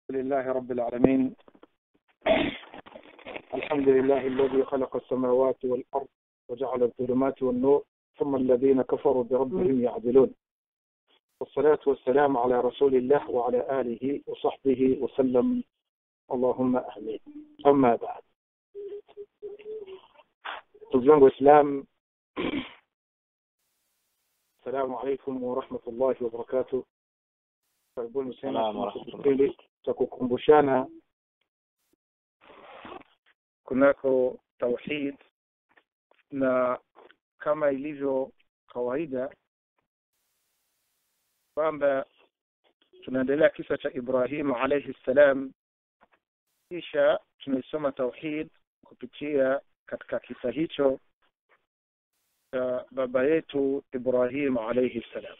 لله رب العالمين الحمد لله الذي خلق السماوات والأرض وجعل الظلمات والنور ثم الذين كفروا بربهم يعدلون والصلاة والسلام على رسول الله وعلى آله وصحبه وسلم اللهم آمين أما بعد تزنغ إسلام السلام عليكم ورحمة الله وبركاته karibuni sana kipindi cha kukumbushana kunako tauhid na kama ilivyo kawaida kwamba tunaendelea kisa cha ibrahimu alaihi ssalam kisha tunaisoma tauhid kupitia katika kisa hicho cha baba yetu ibrahim alaihi ssalam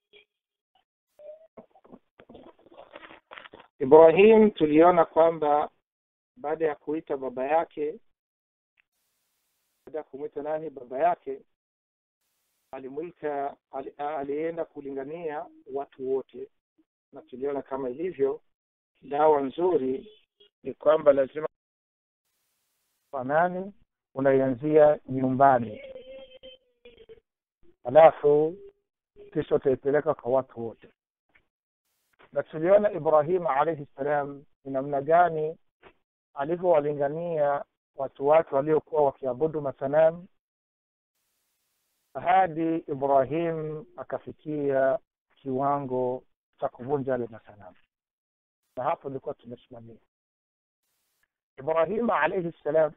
Ibrahim tuliona kwamba baada ya kuita baba yake baada ya kumwita nani baba yake alimwita ali, alienda kulingania watu wote na tuliona kama ilivyo dawa nzuri ni kwamba lazima nani unaianzia nyumbani halafu kisha utaipeleka kwa watu wote na tuliona ibrahima alaihi ssalam ni namna gani alivyowalingania watu wake waliokuwa wakiabudu masanamu hadi ibrahim akafikia kiwango cha kuvunja yale masanamu na hapo ilikuwa tumesimamia ibrahima alaihi ssalam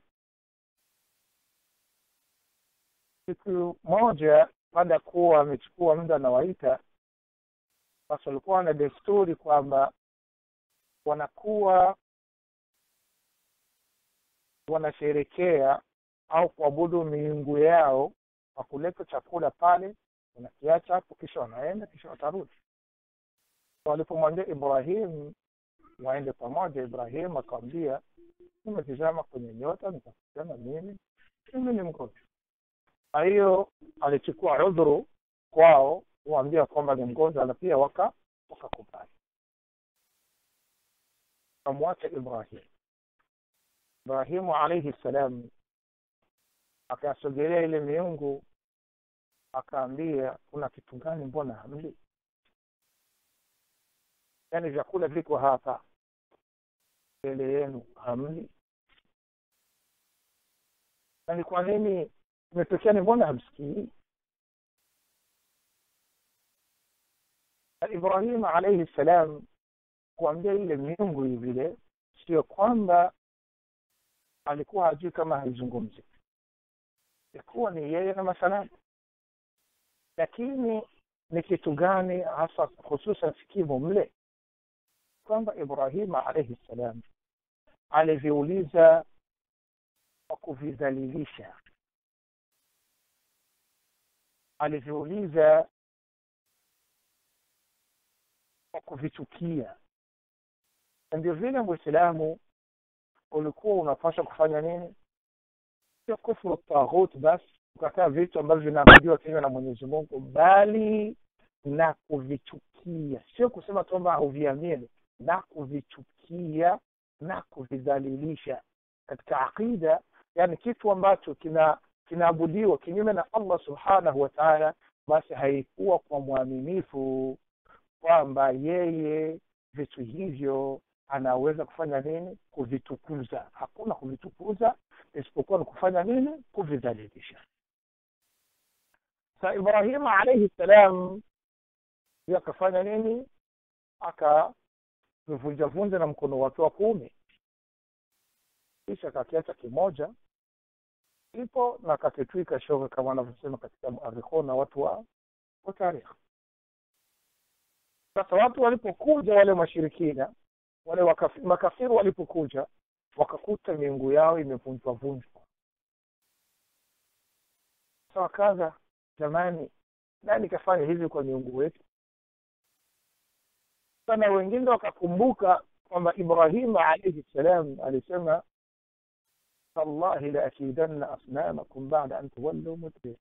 siku moja baada ya kuwa amechukua muda anawaita basi walikuwa na desturi kwamba wanakuwa wanasherekea au kuabudu miungu yao kwa kuleta chakula pale wanakiacha hapo kisha wanaenda kisha watarudi walipomwambia ibrahim waende pamoja ibrahim akawambia nimetizama kwenye nyota nikakutana mimi mimi ni mgonjwa kwa hiyo alichukua udhuru kwao kuambia kwamba ni mgonjwa na pia waka wakakubali kamwacha ibrahim ibrahimu alaihi ssalam akasogelea ile miungu akaambia kuna kitu gani mbona hamli yaani vyakula viko hapa mbele yenu hamli na ni kwa nini imetokea ni mbona hamsikii ibrahima alaihi ssalam kuambia ile miungu vile sio kwamba alikuwa hajui kama haizungumzi ilikuwa ni yeye na masanamu lakini ni kitu gani hasa hususan sikimu mle kwamba ibrahima alaihi ssalam aliviuliza kwa kuvidhalilisha aliviuliza kwa kuvichukia na ndio vile mwislamu ulikuwa unapaswa kufanya nini sio kufuru taghut basi ukataa vitu ambavyo vinaabudiwa kinywa na mwenyezi mungu bali na kuvichukia sio kusema kwamba hauviamini na kuvichukia na kuvidhalilisha katika aqida yani kitu ambacho kina kinaabudiwa kinyume na allah subhanahu wa taala basi haikuwa kwa mwaminifu kwamba yeye vitu hivyo anaweza kufanya nini kuvitukuza hakuna kuvitukuza isipokuwa ni kufanya nini kuvidhalilisha sa ibrahima alaihi ssalam akafanya nini akavivunjavunja na mkono wake wa kuume kisha akakiacha kimoja ipo na akakitwika shoga kama anavyosema katika muarikhuna watu wa wa tarikhi sasa watu walipokuja wale mashirikina wale wakafi, makafiri walipokuja wakakuta miungu yao imevunjwa vunjwa sa wakaza jamani nani kafanya hivi kwa miungu wetu sana wengine wakakumbuka kwamba ibrahima alaihi ssalam alisema tallahi laakidanna asnamakum bada an tuwallu mudbir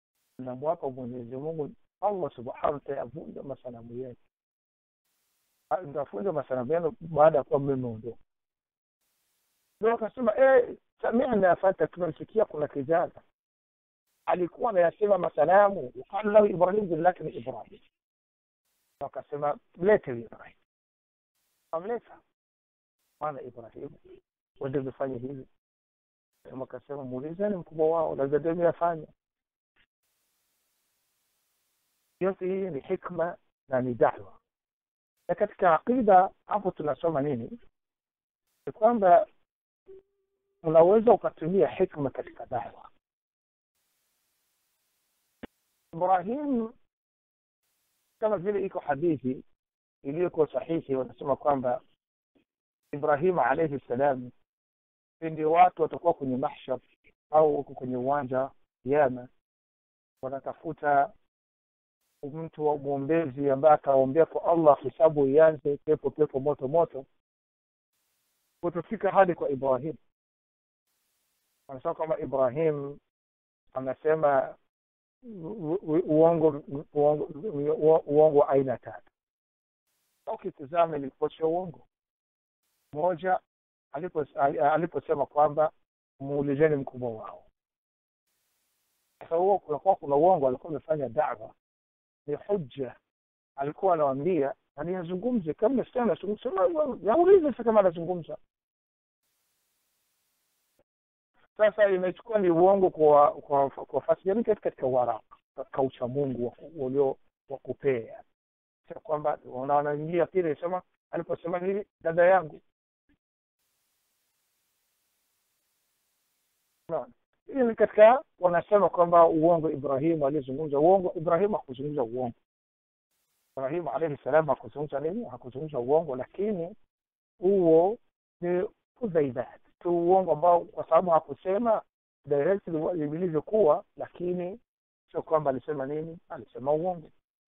namwapa mwenyezi mungu allah subhanahu tayavunja masanamu yetu mtafunja masanamu yenu baada ya kuwa mmeondoka ndio akasema eh, samina fata tumemsikia kuna kijana alikuwa anayasema masanamu yuqalu lahu ibrahim jina lake ni ibrahim wakasema mlete ibrahim amleta mwana ibrahim wende vifanye hivi wakasema muulizeni mkubwa wao labda ndio ameyafanya yote hii ni hikma na ni da'wa na katika aqida hapo tunasoma nini ni kwamba unaweza ukatumia hikma katika dawa ibrahim kama vile iko hadithi iliyokuwa sahihi wanasema kwamba ibrahim alaihi ssalam pindi watu watakuwa kwenye mahshar au huko kwenye uwanja kiama wanatafuta mtu wa mwombezi ambaye ataombea kwa allah hisabu ianze pepo pepo moto moto kutofika hadi kwa ibrahim wanasema kwamba ibrahim anasema uongo uongo uongo wa aina tatu ukitizama ilipotosha uongo moja aliposema kwamba muulizeni mkubwa wao sasa huo kunakuwa kuna uongo alikuwa amefanya dawa ni hujja alikuwa anawaambia aniyazungumze kama sasa naulize sasa kama anazungumza sasa imechukua ni uongo kwa kwa kwa fasi yani katika waraka katika ucha Mungu ulio wa kupea sio kwamba wanaingia pili sema aliposema hivi dada yangu no. hii ni katika wanasema kwamba uongo Ibrahimu alizungumza uongo Ibrahimu hakuzungumza uongo Ibrahimu alayhi salam hakuzungumza nini hakuzungumza uongo lakini huo ni udhaibat tu uongo ambao kwa sababu hakusema directly vilivyokuwa lakini sio kwamba alisema nini alisema uongo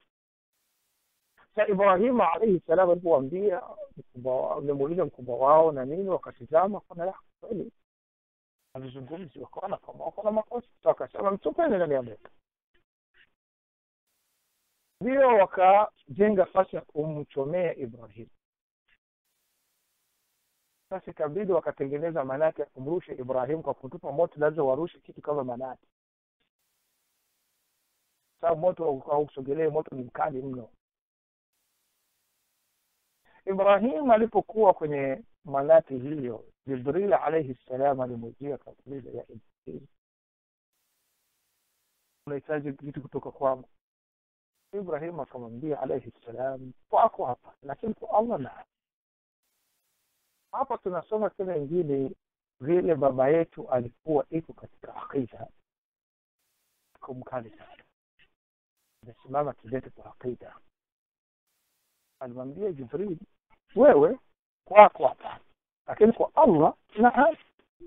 sa ibrahimu alaihi salam alipowaambia ulimuuliza mkubwa wao na nini wakatizama kana kweli alizungumzi wakaona kama wako na makosa wakasema mtupeni ndani ya moto ndio wakajenga fasi ya kumchomea ibrahimu sasa ikabidi wakatengeneza manati ya kumrusha ibrahim kwa kutupa moto lazima warushe kitu kama manati sababu moto hausogelee moto ni mkali mno ibrahim alipokuwa kwenye manati hiyo jibril alaihi ssalam alimujia kauliza ya ibrahim unahitaji kitu kutoka kwangu ibrahim akamwambia alaihi ssalam kwako hapa lakini kwa allah naa hapa tunasoma tena ingine vile baba yetu alikuwa iko katika aqida kumkali sana amesimama kidete kwa aqida alimwambia jibril wewe kwako hapa lakini kwa allah naam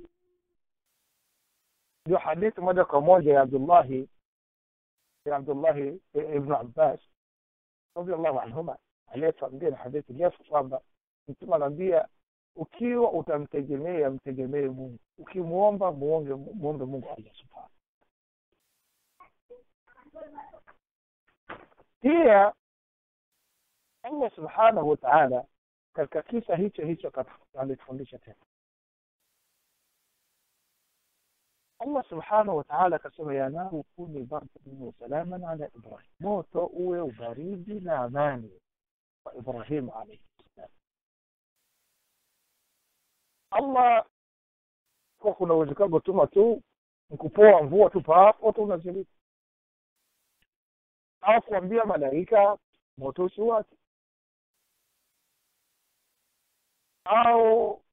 ndio hadithi moja kwa moja ya abdullahi ya abdullahi ibnu abbas radiallahu anhuma aliyetuambia na hadithi ndefu kwamba mtume anaambia ukiwa utamtegemea mtegemee mungu ukimwomba muombe muombe mungu allah subhanahu pia allah subhanahu wataala katika kisa hicho hicho alitufundisha tena allah subhanahu wataala akasema ya naru kuni bardan wasalaman ala ibrahim moto uwe ubaridi na amani kwa ibrahimu alaihi salam allah kwa kuna uwezekano kutuma tu nkupoa mvua tu paapo tu unazilika au kuambia malaika moto usiwake au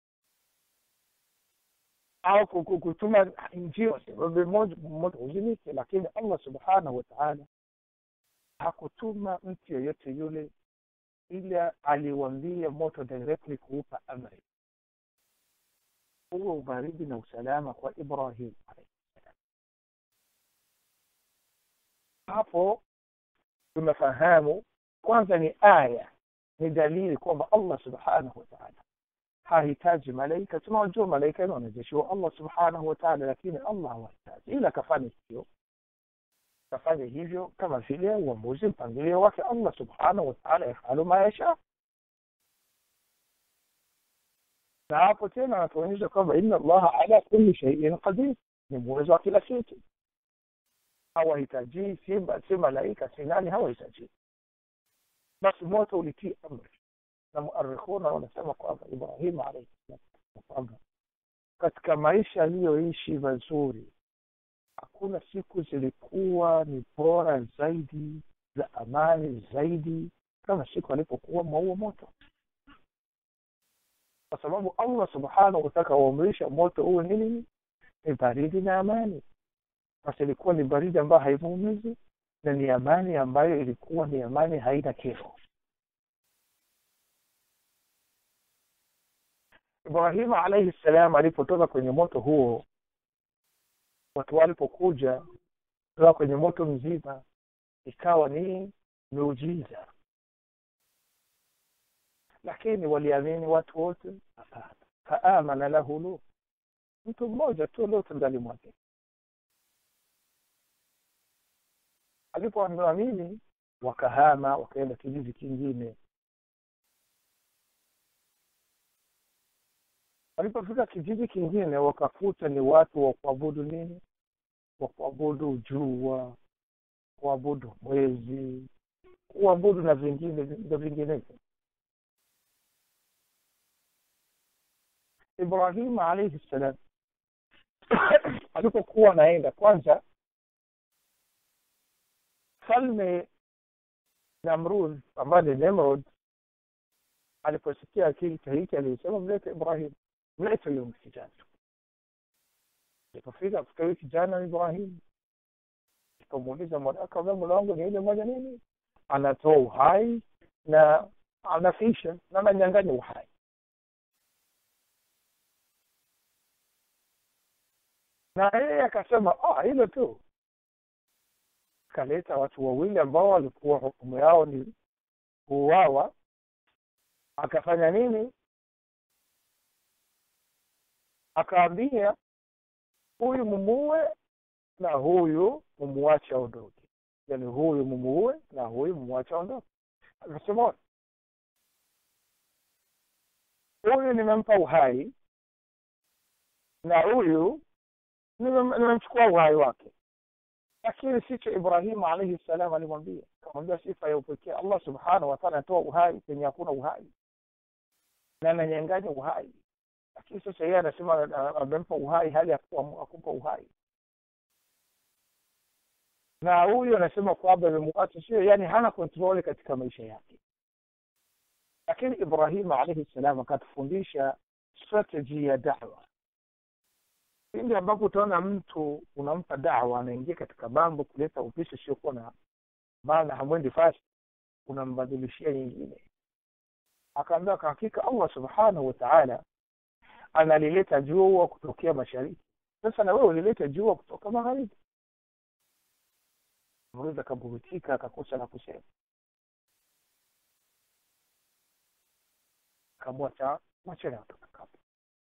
au kutuma njia sababu moja moto uzimike lakini allah subhanahu wataala hakutuma mtu yeyote yule ila aliwambia moto directly kuupa amri huo ubaridi na usalama kwa ibrahim hapo tumefahamu kwanza ni aya ni dalili kwamba allah subhanahu wataala hahitaji malaika tunawajua malaika ni wanajeshi wa allah subhanahu wataala lakini allah hawahitaji ila akafanya hivyo akafanya hivyo kama vile uamuzi mpangilio wake allah subhanahu wataala yafalu ma yasha na hapo tena anatuonyesha kwamba inna allaha ala kulli shay'in qadir ni muwezo wa kila kitu hawahitaji si si malaika si nani hawahitaji basi moto ulitii amri na muarikhuna wanasema kwamba ibrahim alayhi salam kwamba katika maisha aliyoishi mazuri hakuna siku zilikuwa ni bora zaidi za amani zaidi kama siku alipokuwa maua moto kwa sababu allah subhanahu wataka uamrisha moto uwe nini ni baridi na amani basi ilikuwa ni baridi ambayo haimuumizi na ni amani ambayo ilikuwa ni amani haina kero ibrahimu alaihi ssalam alipotoka kwenye moto huo watu walipokuja kutoka kwenye moto mzima ikawa ni miujiza lakini waliamini watu wote hapana faamana lahu lut mtu mmoja tu lut ndani mwake alipoamini wakahama wakaenda kijiji kingine walipofika kijiji kingine wakakuta ni watu wa kuabudu nini wa kuabudu jua kuabudu mwezi kuabudu na vingine na vinginevyo ibrahim alaihi ssalam alipokuwa anaenda kwanza mfalme namrud ambaye ni nemrod aliposikia kisa hiki alisema mlete ibrahim mlete huyo kijana alipofika kuta huyu kijana ibrahim ikamuuliza akaambia mola wangu ni ile moja nini anatoa uhai na anafisha na ananyanganya uhai na yeye akasema ah hilo tu kaleta watu wawili ambao walikuwa hukumu yao ni kuuawa akafanya nini akaambia huyu mumuue na huyu mumuache aondoke yani huyu mumuue na huyu mumuache aondoke akasema huyu nimempa uhai na huyu nimemchukua uhai wake lakini sicho ibrahimu alaihi ssalam alimwambia akamwambia sifa ya upekee allah subhanahu wataala anatoa uhai penye hakuna uhai na ananyanganya uhai lakini sasa yeye anasema amempa uhai hali akumpa uhai na huyu anasema kwamba imemuacha sio yani hana kontroli katika maisha yake lakini ibrahimu alaihi ssalam akatufundisha strategy ya dawa pindi ambapo utaona mtu unampa dawa anaingia katika mambo kuleta upishi usiokuwa na maana hamwendi fasi unambadilishia nyingine akaambia kwa hakika allah subhanahu wa taala analileta jua kutokea mashariki sasa na wewe ulileta jua kutoka magharibi mruzi akaburutika akakosa la kusema kamwacha mwachana kutoka kapo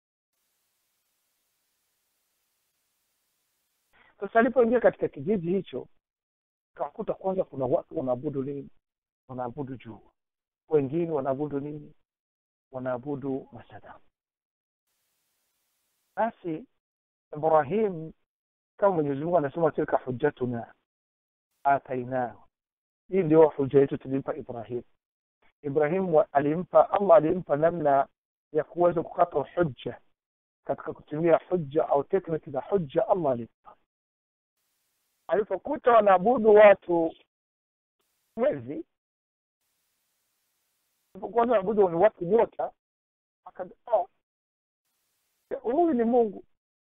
sasa alipoingia katika kijiji hicho kakuta kwanza kuna watu wanaabudu nini wanaabudu jua wengine wanaabudu nini wanaabudu masadamu basi ibrahim kama mwenyezi mungu anasema tilka hujjatuna atainahu hii ndio huja yetu tulimpa ibrahim ibrahim alimpa allah alimpa namna ya kuweza kukata hujja katika kutumia hujja au tekniki za hujja allah alimpa alipokuta wanaabudu watu mwezi alipokuwa wanaabudu ni watu nyota akasema huyu ni mungu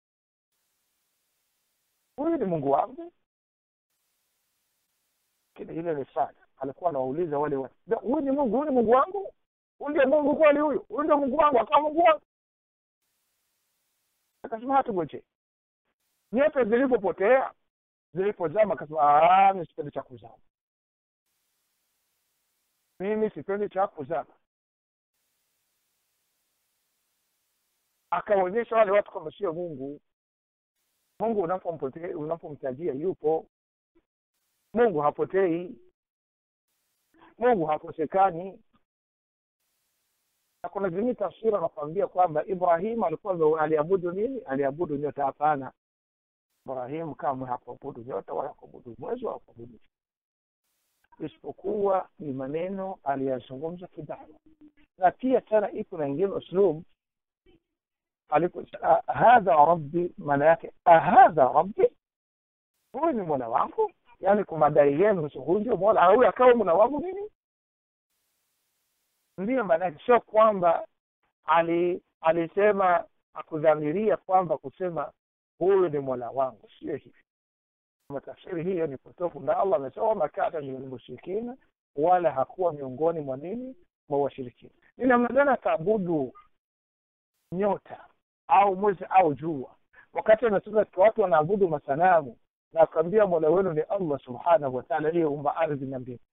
huyu ni mungu wangu kile ile ni sana alikuwa anawauliza wale watu huyu ni mungu huyu ni mungu wangu huyu ndio mungu kweli huyu huyu ndio mungu wangu akawa mungu wangu akasema hatugoje nyota zilipopotea zilipozama akasema mi sipendi cha kuzama mimi sipendi cha kuzama akaonyesha wale watu kwamba sio mungu mungu unapomtajia yupo mungu hapotei mungu hakosekani na kuna zingine tafsiri wanakuambia kwamba ibrahim alikuwa aliabudu nini aliabudu nyota hapana ibrahim kamwe hakuabudu nyota wala kuabudu mwezi wala kuabudu isipokuwa ni maneno aliyazungumza kidawa na pia tena iko na ingine uslub alipo hadha rabbi maana yake ahadha rabbi huyu ni mola wangu yaani kwa madai yenu huyu ndio mola huyu akawa mola wangu mimi ndiyo maana yake sio kwamba ali alisema akudhamiria kwamba kusema huyu ni mola wangu sio hivi tafsiri hiyo ni potofu na allah amesema makata ni mushrikina wala hakuwa miongoni mwa nini mwa washirikina ni namna gani ataabudu nyota au mwezi au jua wakati anasema watu wanaabudu masanamu na akaambia mola wenu ni allah subhanahu wataala aliyeumba ardhi na mbingu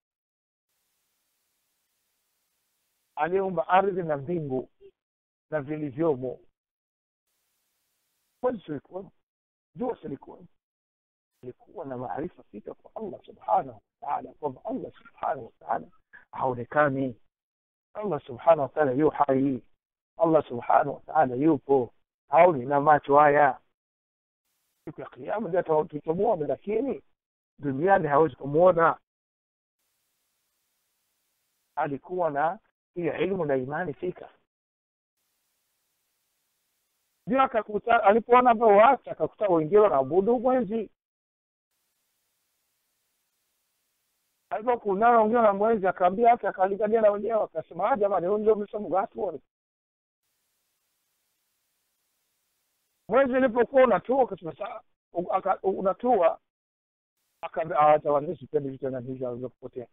aliyeumba ardhi na mbingu na vilivyomo mwezi silikuwemo jua silikuwemo ilikuwa na maarifa fika kwa allah subhanahu wataala kwamba allah subhanahu wataala haonekani allah subhanahu wataala yu hai allah subhanahu wataala yupo haoni na macho haya siku ya kiama ndio tutamwona lakini duniani hawezi kumwona alikuwa na hiyo ilmu na imani fika ndio akakuta alipoona watu akakuta wengine wanaabudu mwezi alipokunana wengine na mwezi akaambia hata akalingania na wenyewe akasema jamani huyu ndio msomo watu mwezi ulipokuwa unatua akasema unatua akaambia hata sipendi vitu na hivyo alivyokupotea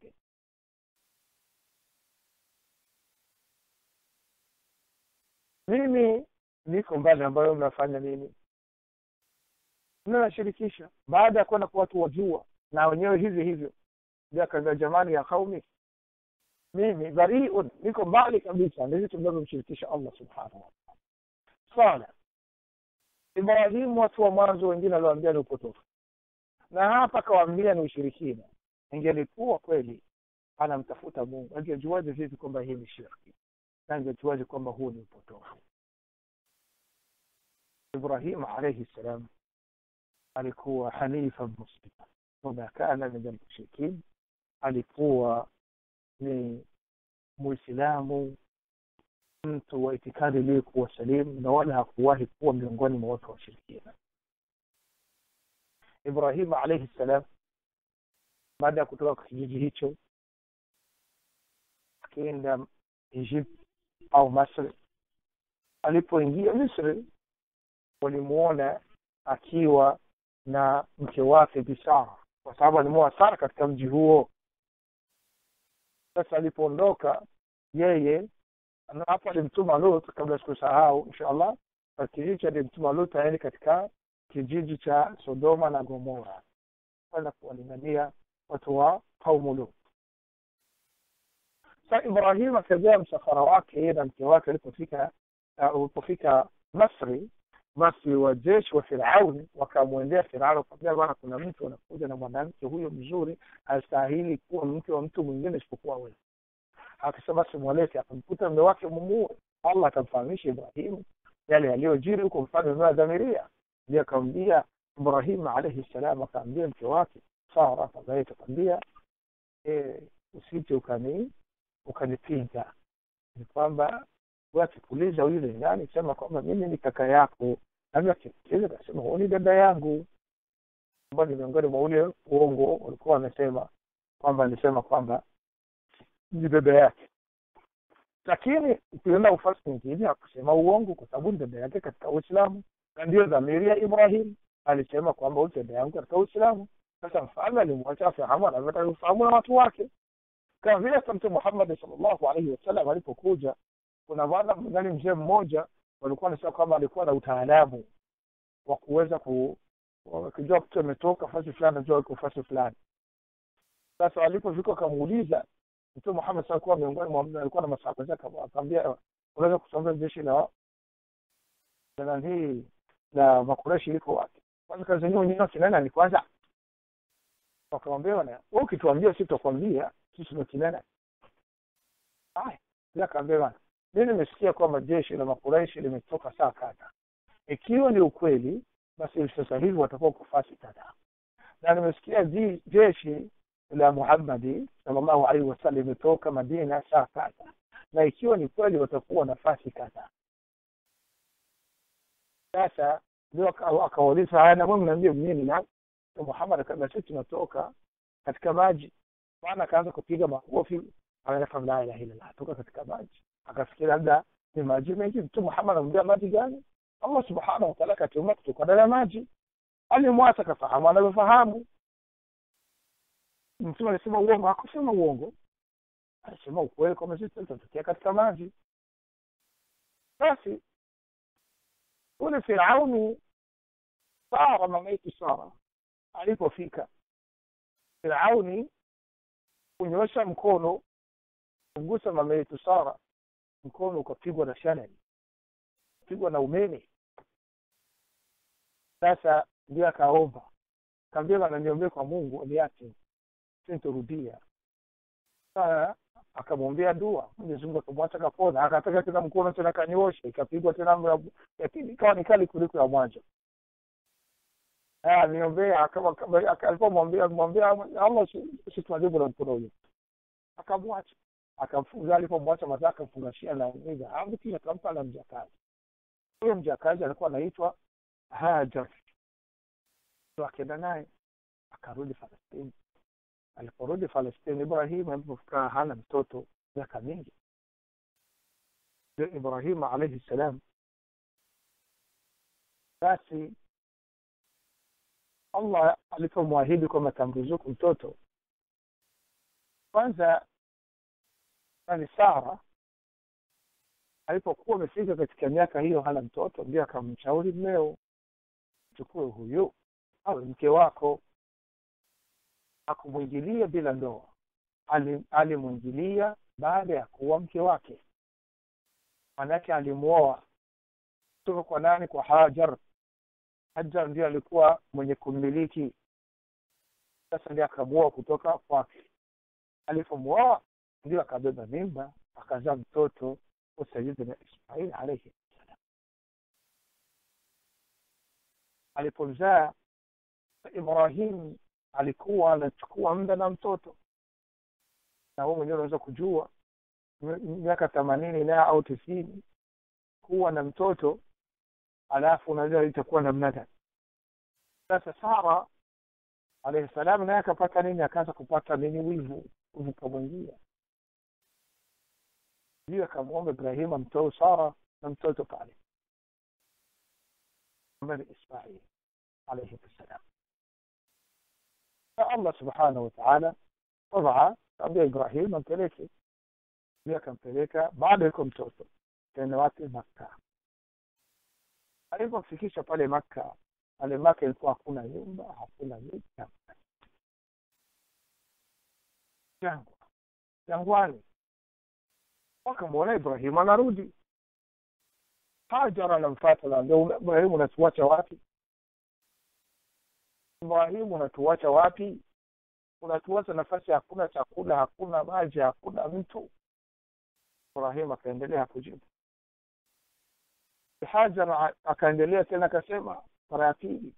mimi niko mbali ambayo mnafanya nini mnashirikisha baada ya kwenda kwa watu wajua na wenyewe hivyo hivyo ndio akaambia jamani ya kaumi mimi bariun niko mbali kabisa na vitu vinavyomshirikisha allah subhanahu wataala sala ibrahimu watu wa mwanzo wengine aliwaambia ni upotofu na hapa akawaambia ni ushirikina ingelikuwa kweli anamtafuta mungu angejuaje vipi kwamba hii ni shirki na angejuaje kwamba huu ni upotofu ibrahim alaihi ssalam alikuwa hanifa muslima wama kana min almushrikin alikuwa ni muislamu mtu wa itikadi iliyokuwa salimu na wala hakuwahi kuwa miongoni mwa watu washirikina ibrahim alaihi ssalam baada ya kutoka kijiji hicho akienda egypt au masri alipoingia misri walimuona akiwa na mke wake bisara kwa sababu alimuoa sara katika mji huo sasa alipoondoka yeye hapo alimtuma lut kabla sikusahau insha allah kijiji alimtuma lut aende katika kijiji cha sodoma na gomora kwenda kuwalingania watu wa qaumu lut sa ibrahim akagea msafara wake yeye na mke wake alipofika ulipofika masri basi wajeshi wa firauni wakamwendea firauni wakamwambia bwana kuna mtu anakuja na mwanamke huyo mzuri hastahili kuwa mke wa mtu mwingine isipokuwa wewe akasema basi mwalete akamkuta mme wake mumuue allah akamfahamisha ibrahimu yale yaliyojiri huko mfano unaodhamiria ndio akamwambia ibrahim alaihi ssalam akaambia mke wake sara ambaye takwambia e, usije ukani ukanipinga ni kwamba akikuuliza yule nani sema kwamba mimi ni kaka yako nami akikuuliza kasema huyu ni dada yangu ambao ni miongoni mwa ule uongo walikuwa wamesema kwamba alisema kwamba ni dada yake lakini ukienda ufasi mwingine akusema uongo kwa sababu ni dada yake katika uislamu na ndio dhamiri ya ibrahim alisema kwamba huyu dada yangu katika uislamu sasa mfalme alimwacha afahamu anavyotaka kufahamu na watu wake kama vile hata mtume muhammadi salllahu alaihi wasallam alipokuja kuna bwana mgani mzee mmoja walikuwa nasema kwamba alikuwa na utaalamu wa kuweza ku akijua mtu ametoka fasi fulani najua iko fasi fulani sasa alipofika akamuuliza mtume muhammad saa kuwa miongoni mwa alikuwa na masahaba zake akamwambia unaweza kusomea jeshi la na hii la makureshi liko wapi kwanza kazi yenyewe wenyewe kinana ni kwanza wakamwambia bwana wewe ukituambia sisi tutakwambia sisi ndio kinana haya akaambia bwana mi nimesikia kwamba jeshi la makuraishi limetoka saa kadha ikiwa ni ukweli basi sasa hivi watakuwa kufasi kadhaa na nimesikia ji- jeshi la muhammadi salllahu alaihi wasallam limetoka madina saa kadha na ikiwa ni kweli watakuwa nafasi kadhaa sasa ndio aka- akawauliza haya na mwe mnaambia nini na na muhammad akasema sisi tunatoka katika maji maana akaanza kupiga makofi akasema la ilaha illallah toka katika maji akafikiria labda ni maji mengi mtu muhammad anamwambia maji gani allah subhanahu wa ta'ala akatuma kutoka ndani ya maji alimwasa akafahamu anavyofahamu mtume alisema uongo hakusema uongo alisema ukweli kwamba sisi tutatokea katika maji basi yule firauni sara mama yetu sara alipofika firauni kunyosha mkono kumgusa mama yetu sara mkono ukapigwa na shanani pigwa na umeme sasa ndio akaomba kaambia bana niombee kwa mungu niache sintorudia sasa akamwombea dua mwenyezi mungu akamwacha kapona akataka tena mkono tena kanyosha ikapigwa tena mra- ya pili ikawa ni kali kuliko ya mwanzo Ah, niombea kama kama- aka- alipomwambia mwambia allah situmajibu na mkono huyo akamwacha akamfunga alipomwacha mazaa akamfungashia na ni dhahabu kisha akampa na mjakazi huyo mjakazi alikuwa anaitwa hajar ndo akaenda naye akarudi falastini aliporudi falastini ibrahim alipofika hana mtoto miaka mingi ndio ibrahim alaihi ssalam basi allah alipomwahidi kwamba tamruzuku mtoto kwanza nani sara alipokuwa amefika katika miaka hiyo hana mtoto ndio akamshauri mmeo chukue huyu awe mke wako akumwingilia bila ndoa Ali- alimwingilia baada ya kuwa mke wake manake alimwoa kutoka kwa nani kwa hajar hajar ndio alikuwa mwenye kummiliki sasa ndio akamwoa kutoka kwake alipomwoa ndio akabeba mimba akazaa mtoto wa sayidina ismail alaihi salam alipomzaa ibrahim alikuwa anachukua muda na mtoto na wewe mwenyewe unaweza kujua mi- miaka themanini na au tisini kuwa na mtoto alafu unajua itakuwa namna gani sasa sara alayhi salam naye akapata nini akaanza kupata nini wivu wivu kamwingia ndio akamwomba ibrahim amtoe sara na mtoto pale ambaye ni ismail alayhi salam فالله سبحانه وتعالى وضع kaambia ibrahim ampeleke ndio akampeleka baada yuko mtoto tena wapi makka alipofikisha pale makka pale maka ilikuwa hakuna nyumba hakuna miti hakuna jangwa jangwani wakamwona ibrahim anarudi hajar anamfata naambia ibrahim unatuacha wapi ibrahimu unatuacha wapi unatuacha nafasi hakuna chakula hakuna maji hakuna mtu ibrahim akaendelea kujibu hajar akaendelea tena akasema mara ya pili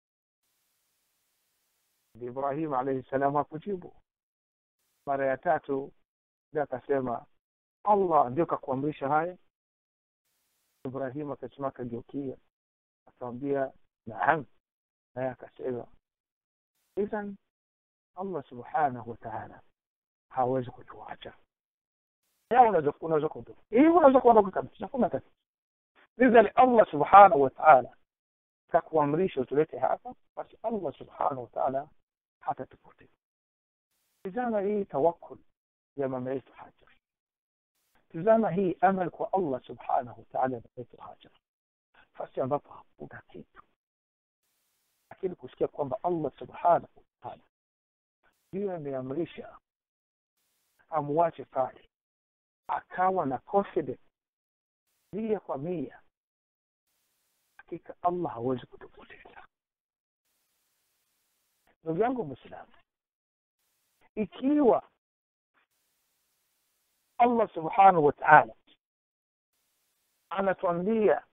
ibrahim alaihi salam hakujibu mara ya tatu ndio akasema allah ndio kakuamrisha haya ibrahim akasema akageukia akamwambia naam naye akasema idhan allah subhanahu wa taala hawezi kutuacha unaweza unaweza kuondoka hii unaweza kuondoka kabisa hakuna tatizo lidhali allah subhanahu wa taala kakuamrisha utulete hapa basi allah subhanahu wa taala hatatupoteza tizama hii tawakkul ya mama yetu hajar tizama hii amal kwa allah subhanahu wa taala mama yetu hajar fasi ambapo hakuna kitu lakini kusikia kwamba allah subhanahu wa taala ndiyo ameamrisha amwache pale akawa na confidence mia kwa mia hakika allah hawezi kutupoteza ndugu yangu mwislamu ikiwa allah subhanahu wa taala anatuambia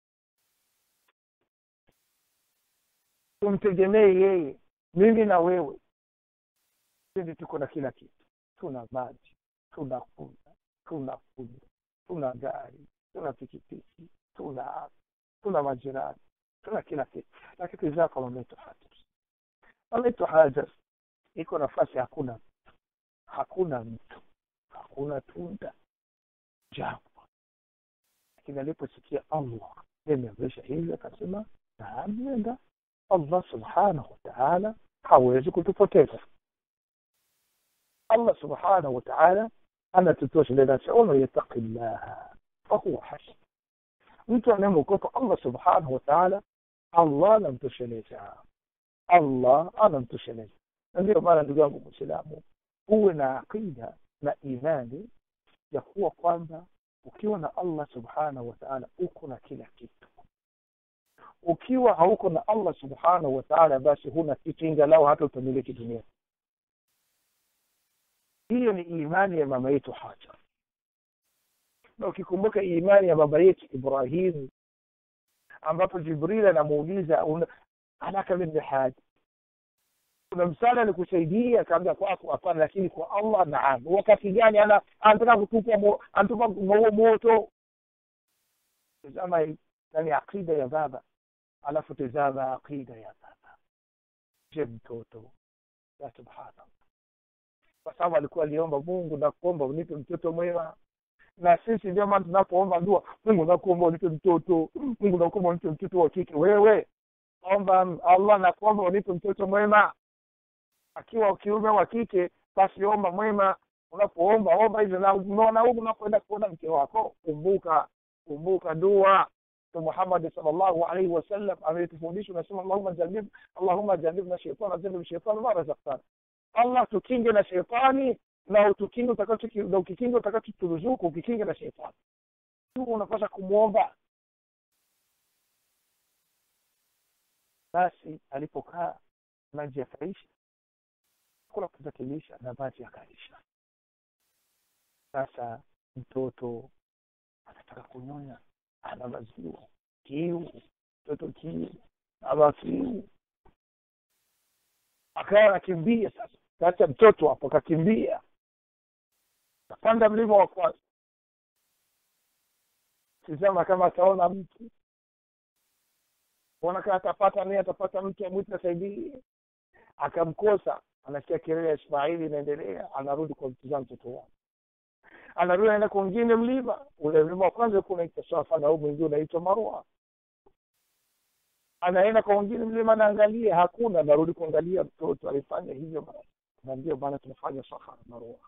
tumtegemee yeye mimi na wewe sisi tuko na kila kitu tuna maji tuna kula tuna kunywa tuna gari tuna pikipiki tuna afya tuna majirani tuna kila kitu lakini tizama mametu hajar mametu hajar iko nafasi hakuna hakuna mtu hakuna tunda jangwa lakini aliposikia allah imeamrisha hivyo akasema naam nenda allah subhanahu wataala hawezi kutupoteza allah subhanahu wataala anatutosheleza waman yataqi llaha fahuwa hasb mtu anayemwogopa allah subhanahu wataala allah anamtosheleza allah anamtosheleza na ndio maana ndugu yangu mwislamu uwe na aqida na imani ya kuwa kwamba ukiwa na allah subhanahu wataala uko na kila kitu ukiwa hauko na allah subhanahu wataala basi huna kitu ingalau hata utamiliki dunia hiyo ni imani ya mama yetu hajar na ukikumbuka imani ya baba yetu ibrahim ambapo jibril anamuuliza anaka min haja kuna msaada nikusaidia kaambia kwako hapana lakini kwa allah naam wakati gani ana anataka kutupa anatupa huo moto tazama nani aqida ya baba alafu tazama aqida ya baba je mtoto ya subhanallah kwa sababu alikuwa aliomba mungu nakuomba unipe mtoto mwema na sisi ndio maana tunapoomba dua mungu nakuomba unipe mtoto mungu nakuomba unipe mtoto wa kike wewe omba allah nakuomba unipe mtoto mwema akiwa ukiume wa kike basi omba mwema unapoomba omba hivyo na unaona huku unapoenda kuona mke wako kumbuka kumbuka dua muhammad salllahu alaihi wasallam ametufundisha unasema allahuma janib allahuma janibna sheitana janib sheitana ma razaktana allah tukinge na shetani na utukinge na ukikinge utakachoturuzuku ukikinge na shetani tu unapaswa kumwomba basi alipokaa maji yakaisha kula kutakilisha na maji yakaisha sasa mtoto anataka kunyonya ana maziwa kiu mtoto kiu ama kiu akawa anakimbia sasa kaacha mtoto hapo akakimbia kapanda mlima wa kwanza tizama kama ataona mtu ona kama atapata naye atapata mtu amwiti asaidie akamkosa anasikia kelele ya ismaili inaendelea anarudi kwa mtizama mtoto wake anarudi anaenda kwa mwingine mlima ule mlima wa kwanza ulikuwa unaitwa safa na huu mwingine unaitwa marwa anaenda kwa mwingine mlima anaangalia hakuna anarudi kuangalia mtoto alifanya hivyo mara na ndio maana tunafanya safa na marwa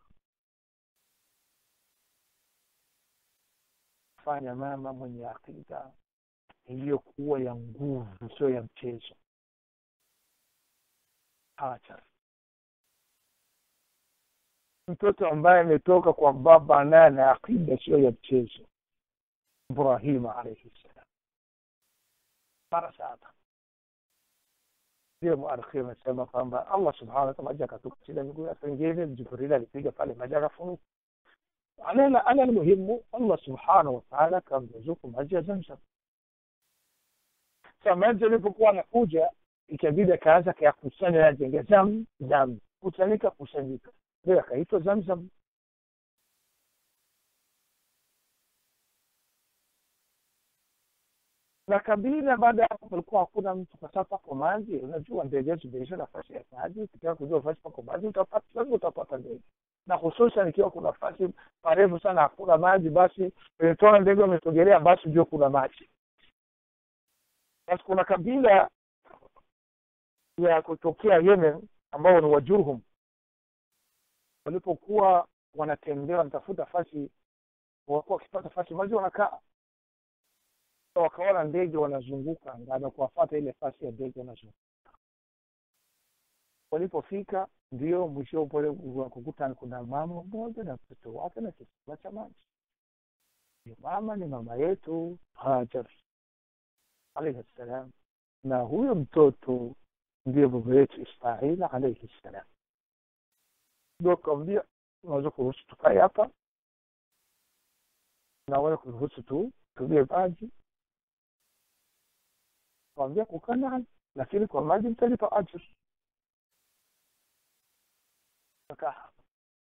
fanya mama mwenye akida iliyokuwa ya nguvu sio ya mchezo hacha mtoto ambaye ametoka kwa baba naye na akida sio ya mchezo ibrahima alaihi ssalam mara saba ndio muarikhi amesema kwamba allah subhanahu wataala maji akatukuchila miguu ya pengine jibril alipiga pale maji akafunuka alala ala almuhimu allah subhanahu wataala akamruzuku maji ya zamzam sa maji alipokuwa anakuja ikabidi akaanza kayakusanya yajenge zam zam kusanyika kusanyika ndio akaitwa zamzam na kabila baada ya hapo palikuwa hakuna mtu kwa sababu pako maji unajua ndege zimeisha nafasi ya maji ukitaka kujua nafasi pako maji utapata lazima utapata ndege na hususan ikiwa kuna nafasi parefu sana hakuna maji basi tona ndege wamesogelea basi ndio kuna maji basi kuna kabila ya kutokea yemen ambao ni wajurhum walipokuwa wanatembea wanatafuta fasi wakuwa wakipata fasi maji wanakaa wakaona ndege wanazunguka na kuwafata ile fasi ya ndege wanazunguka walipofika ndio mwisho pale kukuta kuna mama mmoja na mtoto wake na kisima cha maji ni mama ni mama yetu hajar alaihi ssalam na huyo mtoto ndiye baba yetu ismail alaihi ssalam ndio kawambia unaweza kuruhusu tukae hapa naweza kuruhusu tu tumie maji kwambia kukaa naye lakini kwa maji mtalipa ajri kakaa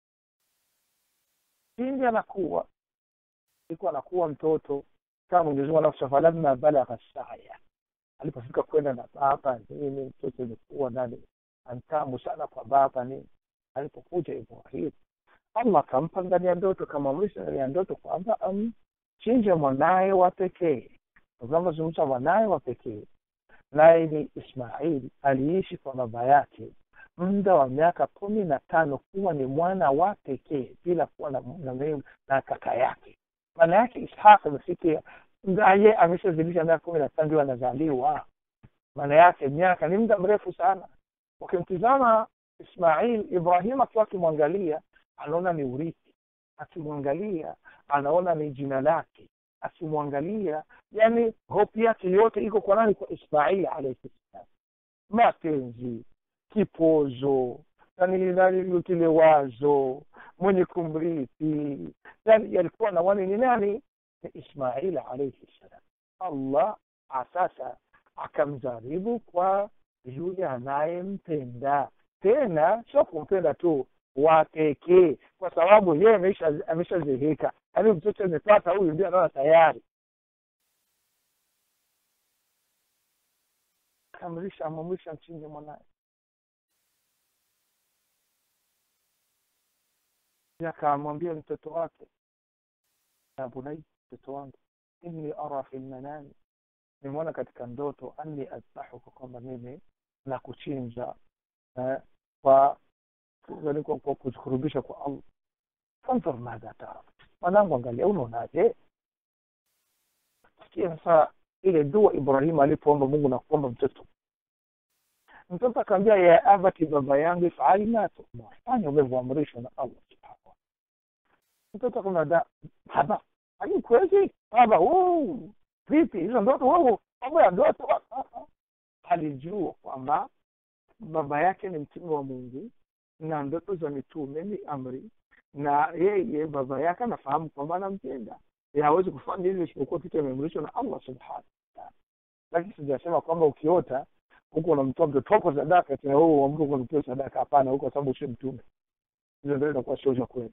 pindi anakuwa iko anakuwa mtoto kama mwenyezi mungu anakusha falamma balagha saya alipofika kwenda na baba nini mtoto ilikuwa nani antamu sana kwa baba nini alipokuja ibrahim allah akampa ndani ya ndoto kamamrisha ndani ya ndoto kwamba amchinje mwanaye wa pekee tunazungumza mwanaye wa pekee naye ni ismaili aliishi kwa baba yake muda wa miaka kumi na tano kuwa ni mwana wa pekee bila kuwa na, na, na kaka yake maana yake ishaq amefikia ngaye ameshazilisha miaka kumi na tano ndio anazaliwa maana yake miaka ni muda mrefu sana ukimtizama ismail ibrahim akiwa akimwangalia anaona ni urithi akimwangalia anaona ni jina lake akimwangalia yani hope yake yote iko kwa nani kwa ismail alaihi salam mapenzi kipozo yani kile wazo mwenye kumrithi yani yalikuwa na wani ni nani ni ismail alaihi salam allah sasa akamjaribu kwa yule anayempenda tena sio kumpenda tu wa pekee kwa sababu yeye ameshazeheka yaani mtoto amepata huyu ndio anaona tayari akamrisha amamrisha mchinje mwanaye akamwambia mtoto wake ya bunai mtoto wangu inni ara fi lmanami nimeona katika ndoto anni adbahuka kwamba mimi na kuchinja eh, kwa kwa kujikurubisha kwa allah fanzur madha tara mwanangu angalia unaonaje sikia sasa ile dua ibrahim alipoomba mungu na kuomba mtoto mtoto akaambia ya abati baba yangu ifali ma tumar fanya umevyoamrishwa na allah subhanahu mtoto akamwambia baba ani kweli baba vipi hizo ndoto wewe mambo ya ndoto alijua kwamba baba yake ni mtume wa mungu na ndoto za mitume ni amri na yeye baba yake anafahamu kwamba anampenda hawezi kufanya hivyo isipokuwa kitu ameamrishwa na allah subhanahu wataala lakini sijasema kwamba ukiota huko unamtoa mtoto wako sadaka tena wewe uamke unamtoa sadaka hapana huko sababu sio mtume hizo ndio inakuwa sio za kweli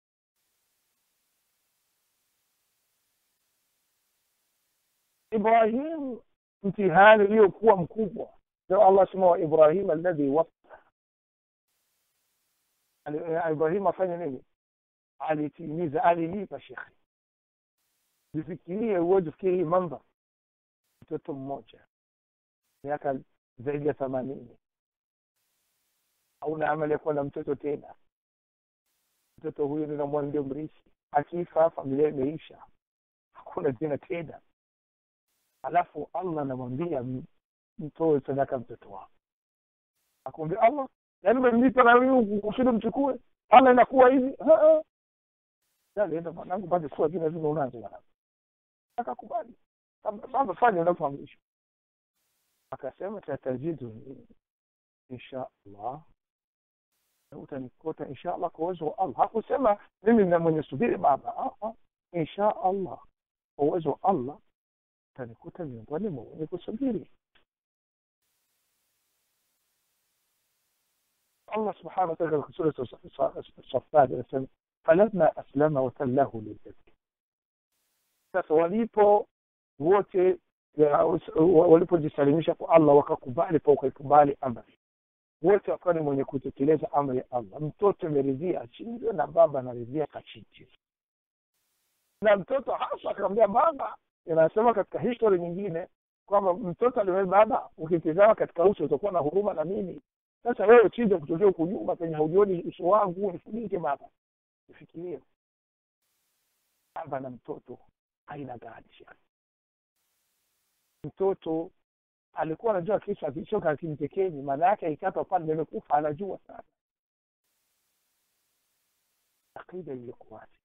ibrahim mtihani uliokuwa mkubwa ndio allah sema wa ibrahim alladhi waffa ibrahim afanye nini alitimiza alilipa shekhe jifikirie uwezi fikiri hii mandhar mtoto mmoja miaka zaidi ya themanini hauna amali ya kuwa na mtoto tena mtoto huyu ninamwa ndio mrithi akifa familia imeisha hakuna tena tena alafu allah anamwambia mtoe sadaka mtoto wako akumwambia allah yaani umemlipa na mimi kusudi mchukue allah inakuwa hivi alienda mwanangu basi kuwa vile vile unazo mwanangu akakubali sasa fanya unavyoamrishwa akasema tatajidu insha allah utanikuta insha allah kwa uwezo wa allah hakusema mimi na mwenye subiri baba insha allah kwa uwezo wa allah utanikuta miongoni mwa wenye kusubiri الله سبحانه وتعالى في سورة الصفات anasema falamma aslama watallahu liljabi sasa walipo wote walipojisalimisha kwa allah wakakubali pa wakaikubali amri wote wakawa ni mwenye kutekeleza amri ya allah mtoto ameridhia achinjwe na baba anaridhia kachinjwe na mtoto hasa akamwambia baba inasema katika history nyingine kwamba mtoto alimwambia baba ukitizama katika uso utakuwa na huruma na mimi sasa wewe chinja kutokea huku nyuma penye haujioni uso wangu nifunike baba nifikirie baba na mtoto aina gani shani mtoto alikuwa anajua kisa kichoka akimtekeni maana yake ikata pale nimekufa anajua sana akida ilikuwaje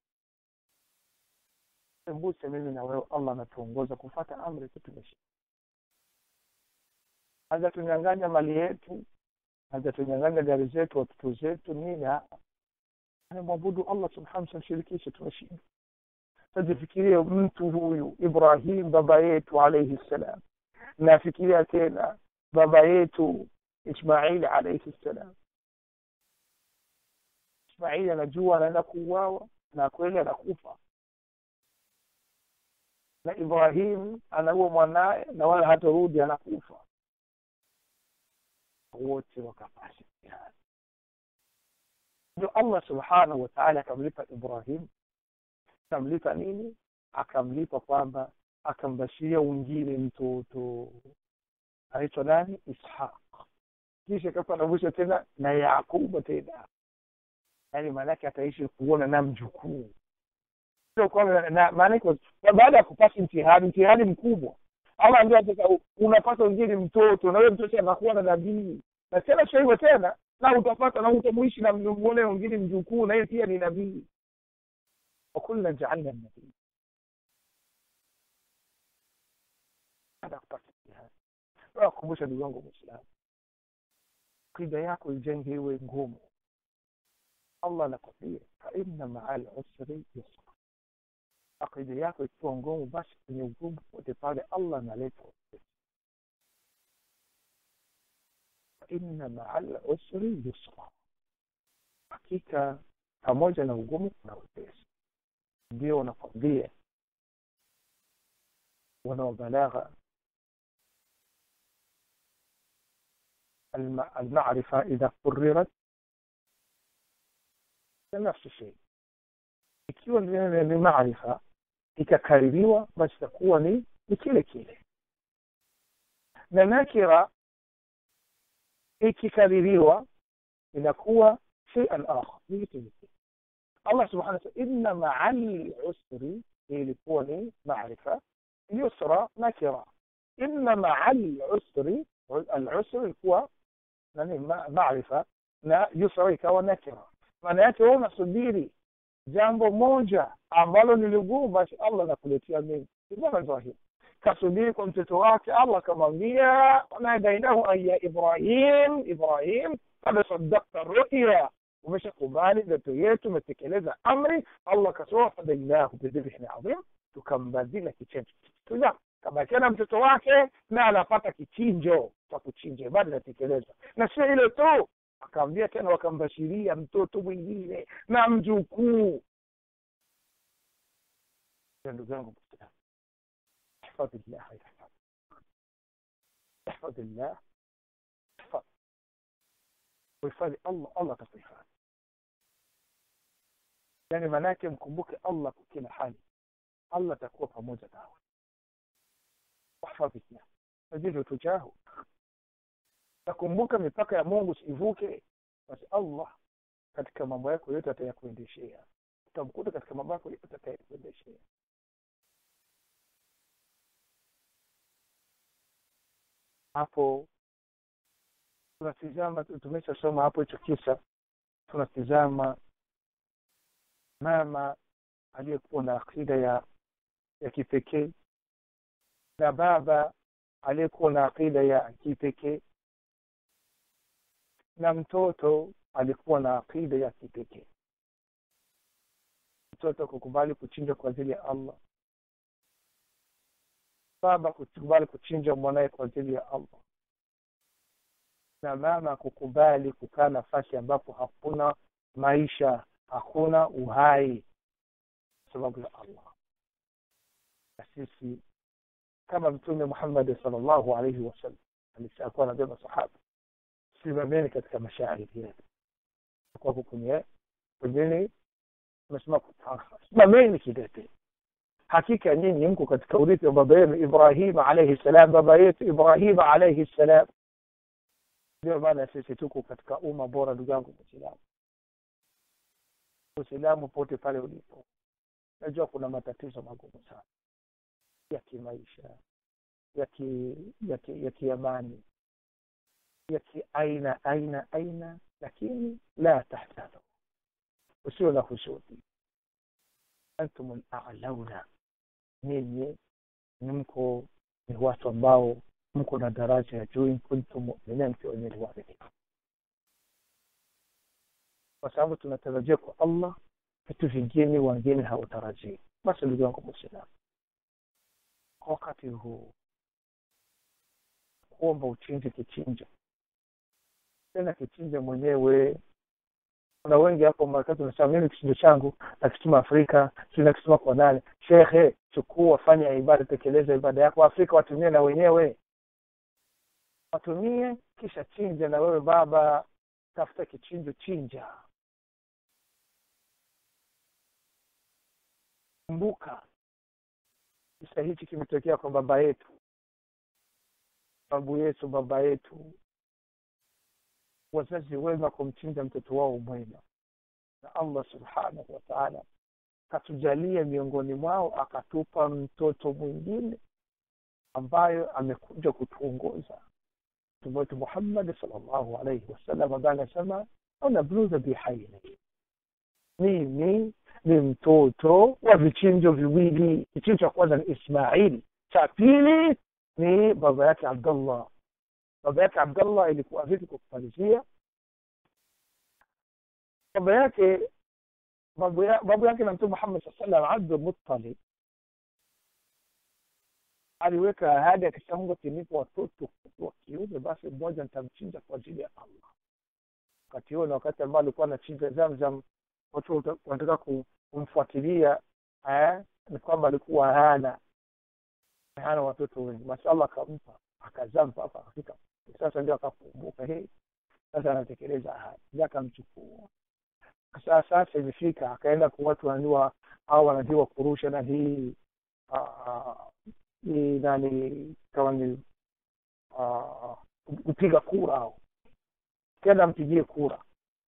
mbuse mimi na wewe allah anatuongoza kufata amri tu tumesha hajatunyang'anya mali yetu hajatunyang'anya gari zetu watoto zetu nini anamwabudu allah subhanahu tamshirikishe tumeshinda tajifikirie mtu huyu ibrahim baba yetu alaihi ssalam nafikiria tena baba yetu ismail alaihi ssalam ismail anajua anaenda kuuawa na kweli anakufa na ibrahim anaua mwanaye na wala hatarudi anakufa wote wakapata mtihani ndio allah subhanahu wataala akamlipa ibrahim akamlipa nini akamlipa kwamba akambashiria wengine mtoto anaitwa nani ishaq kisha kafanabusha tena na yaquba tena yaani maanake ataishi kuona na mjukuu sio kwamba maanake baada ya kupata mtihani mtihani mkubwa ama ndio sasa unapata wengine mtoto na wewe mtoto anakuwa na nabii na tena sio hivyo tena na utapata na utamuishi na muone wengine mjukuu na yeye pia ni nabii wakulna jaalna nabii baada ya kupata mtihani nakumbusha ndugu yangu mwislamu akida yako ijenge iwe ngumu allah anakwambia fainna maa lusri yusra akida yako ikiwa ngumu basi kwenye ugumu pote pale allah analeta fainna maa lusri yusra hakika pamoja na ugumu kuna upesi ndio wanakwambia wanaobalagha المعرفة إذا قررت نفس الشيء ikiwa ni maarifa ikakaririwa basi itakuwa ni ni kile kile na nakira ikikaririwa inakuwa sheian akhar ni kitu kingine allah subhanahu wa ta'ala inna maa lusri ilikuwa ni maarifa yusra nakira inna maa lusri alusri ilikuwa nani maarifa na yusra ikawa nakira maana yake wewe unasubiri jambo moja ambalo ni ligumu basi allah anakuletea mengi ibana ibrahim kasubiri kwa mtoto wake allah akamwambia wanadainahu an ya ibrahim ibrahim kad sadakta ruya umeshakubali ndoto yetu umetekeleza amri allah akasema fadainahu bidhibhin adhim tukambadila kichinjo tuja kabakiana mtoto wake na anapata kichinjo cha kuchinja ibada inatekelezwa na sio ile tu akaambia tena wakambashiria mtoto mwingine na mjukuu ndugu yangu mwislamu ihfadhi llah yahfadh ihfadhi llah ihfadh uhifadhi allah allah atakuhifadhi yani maanaake mkumbuke allah kwa kila hali allah atakuwa pamoja nawe wahfadhi llah tajidu tujahu nakumbuka mipaka ya mungu sivuke basi allah katika mambo yako yote atayakuendeshea utamkuta katika mambo yako yote atayakuendeshea hapo tunatizama tumeshasoma hapo hicho kisa tunatizama mama aliyekuwa na akida ya ya kipekee na baba aliyekuwa na akida ya kipekee na mtoto alikuwa na akida ya kipekee mtoto kukubali kuchinja kwa ajili ya allah baba kukubali kuchinja mwanaye kwa ajili ya allah na mama kukubali kukaa nafasi ambapo hakuna maisha hakuna uhai kwa sababu ya allah na sisi kama mtume muhammadi salllahu alaihi wasallam alikuwa anambia masahaba simameni katika mashairi yetu kwako kwenye kwenyeni umesema simameni kidete hakika nyinyi mko katika urithi wa baba yenu ibrahima alaihi salam baba yetu ibrahima alaihi salam ndio maana sisi tuko katika umma bora ndugu yangu mwislamu uislamu pote pale ulipo najua kuna matatizo magumu sana ya kimaisha ya ki ya ki, ya kiamani ya kiaina aina aina lakini la tahzanu usiwe na husudi antum lalauna nyinyi ni mko ni watu ambao mko na daraja ya juu in kuntum muminin mkiwa wenye waaminifu kwa sababu tunatarajia kwa allah vitu vingine wengine hawatarajii basi ndugu yangu mwislamu kwa wakati huu kuomba uchinje kichinjo tena kichinje mwenyewe kuna wengi hapo marekani unasema mimi kichinjo changu nakituma afrika si nakituma kwa nani shekhe chukua fanya ibada tekeleza ibada yako afrika watumie na wenyewe watumie kisha chinja na wewe baba tafuta kichinjo chinja kumbuka kisa hichi kimetokea kwa baba yetu babu yetu baba yetu wazazi wema kumchinja mtoto wao mwema na allah subhanahu wa taala katujalia miongoni mwao akatupa mtoto mwingine ambayo amekuja kutuongoza mtume wetu muhammadi salllahu alaihi wasallam ambaye anasema anabluza bihaini mimi ni mtoto wa vichinjo viwili kichinjo cha kwanza ni ismail cha pili ni baba yake abdullah baba yake abdullah ilikuwa vipi kwa kumalizia baba yake babu, ya, babu yake na mtume muhammad saa salam abdul muttalib aliweka ahadi akisema mungu akinipa watoto wa kiume basi mmoja nitamchinja kwa ajili ya allah wakati huo na wakati ambao alikuwa anachinja zamzam watu wanataka kumfuatilia eh, ni kwamba alikuwa hana hana watoto wengi basi allah akampa akazaa mpaka akafika sasa ndio akakumbuka hii sasa anatekeleza ahadi ndio akamchukua sasa sasa imefika akaenda kwa watu wanajua au wanajua kurusha na hii ni nani kama ni kupiga kura au kenda mpigie kura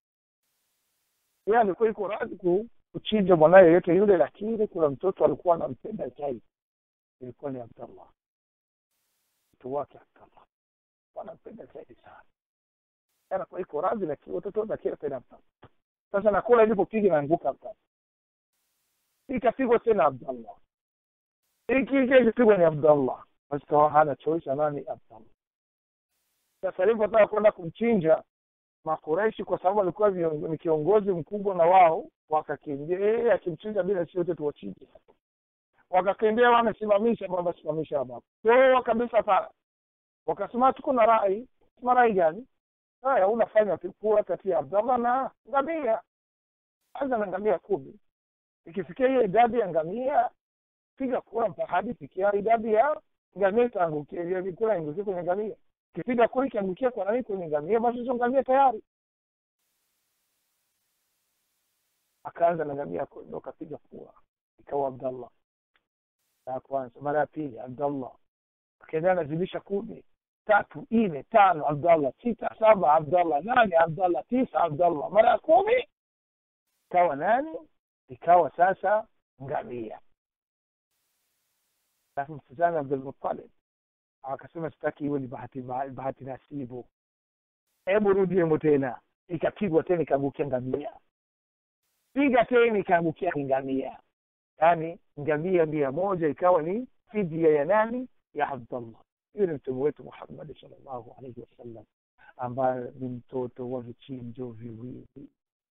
yeye alikuwa iko radhi kuchinja mwanaye yoyote yule lakini kuna mtoto alikuwa anampenda zaidi ilikuwa ni abdallah mtoto wake abdallah wanampenda zaidi sana anakuwa iko radhi lakini watoto lakini tena abdallah sasa nakula ilipopiga naanguka abdallah ikapigwa tena abdallah ikija ikipigwa ni abdallah basi hana choice nani abdallah sasa alipotaka kwenda kumchinja makureishi kwa sababu alikuwa ni kiongozi mkubwa na wao wakakimbia yeye akimchinja bila si wote tuwachinje wakakimbia wamesimamisha kwamba simamisha hapa so kabisa sana wakasema tuko na rai sema rai gani haya unafanya kura kati ya abdallah na ngamia anza na ngamia kumi ikifikia hiyo idadi ya ngamia piga kura mpaka hadi fikia idadi ya ngamia itaangukia kura ingukia kwenye ngamia kipiga kura ikiangukia kwa nani kwenye ngamia basi hizo ngamia tayari akaanza na ngamia ndo akapiga kura ikawa abdallah ya kwanza mara ya pili abdallah akaendelea nazidisha kumi tatu nne tano abdallah sita saba abdallah nane abdallah tisa abdallah mara ya kumi ikawa nani ikawa sasa ngamia alafu mtizame abdulmutalib akasema sitaki iwe ni bahati bahati nasibu hebu rudiemo tena ikapigwa tena ikaangukia ngamia piga tena ikaangukia ngamia yaani ngamia mia moja ikawa ni fidia ya nani ya abdallah hiyo ni mtume wetu muhammadi salllahu alaihi wasallam ambaye ni mtoto wa vichinjo viwili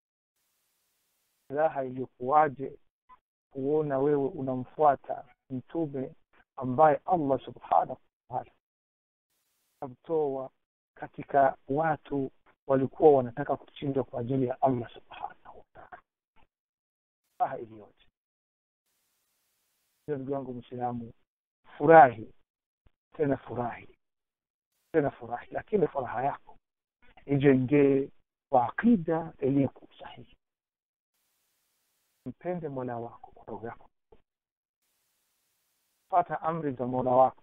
raha iliyokuwaje kuona wewe unamfuata mtume ambaye allah subhanahu wataala amtoa katika watu walikuwa wanataka kuchinjwa kwa ajili ya allah subhanahu wataala raha iliyoje hiyo ndugu yangu mwislamu furahi tena furahi tena furahi lakini furaha yako ijengee kwa aqida iliyokuwa sahihi mpende mola wako kwa roho yako fata amri za mola wako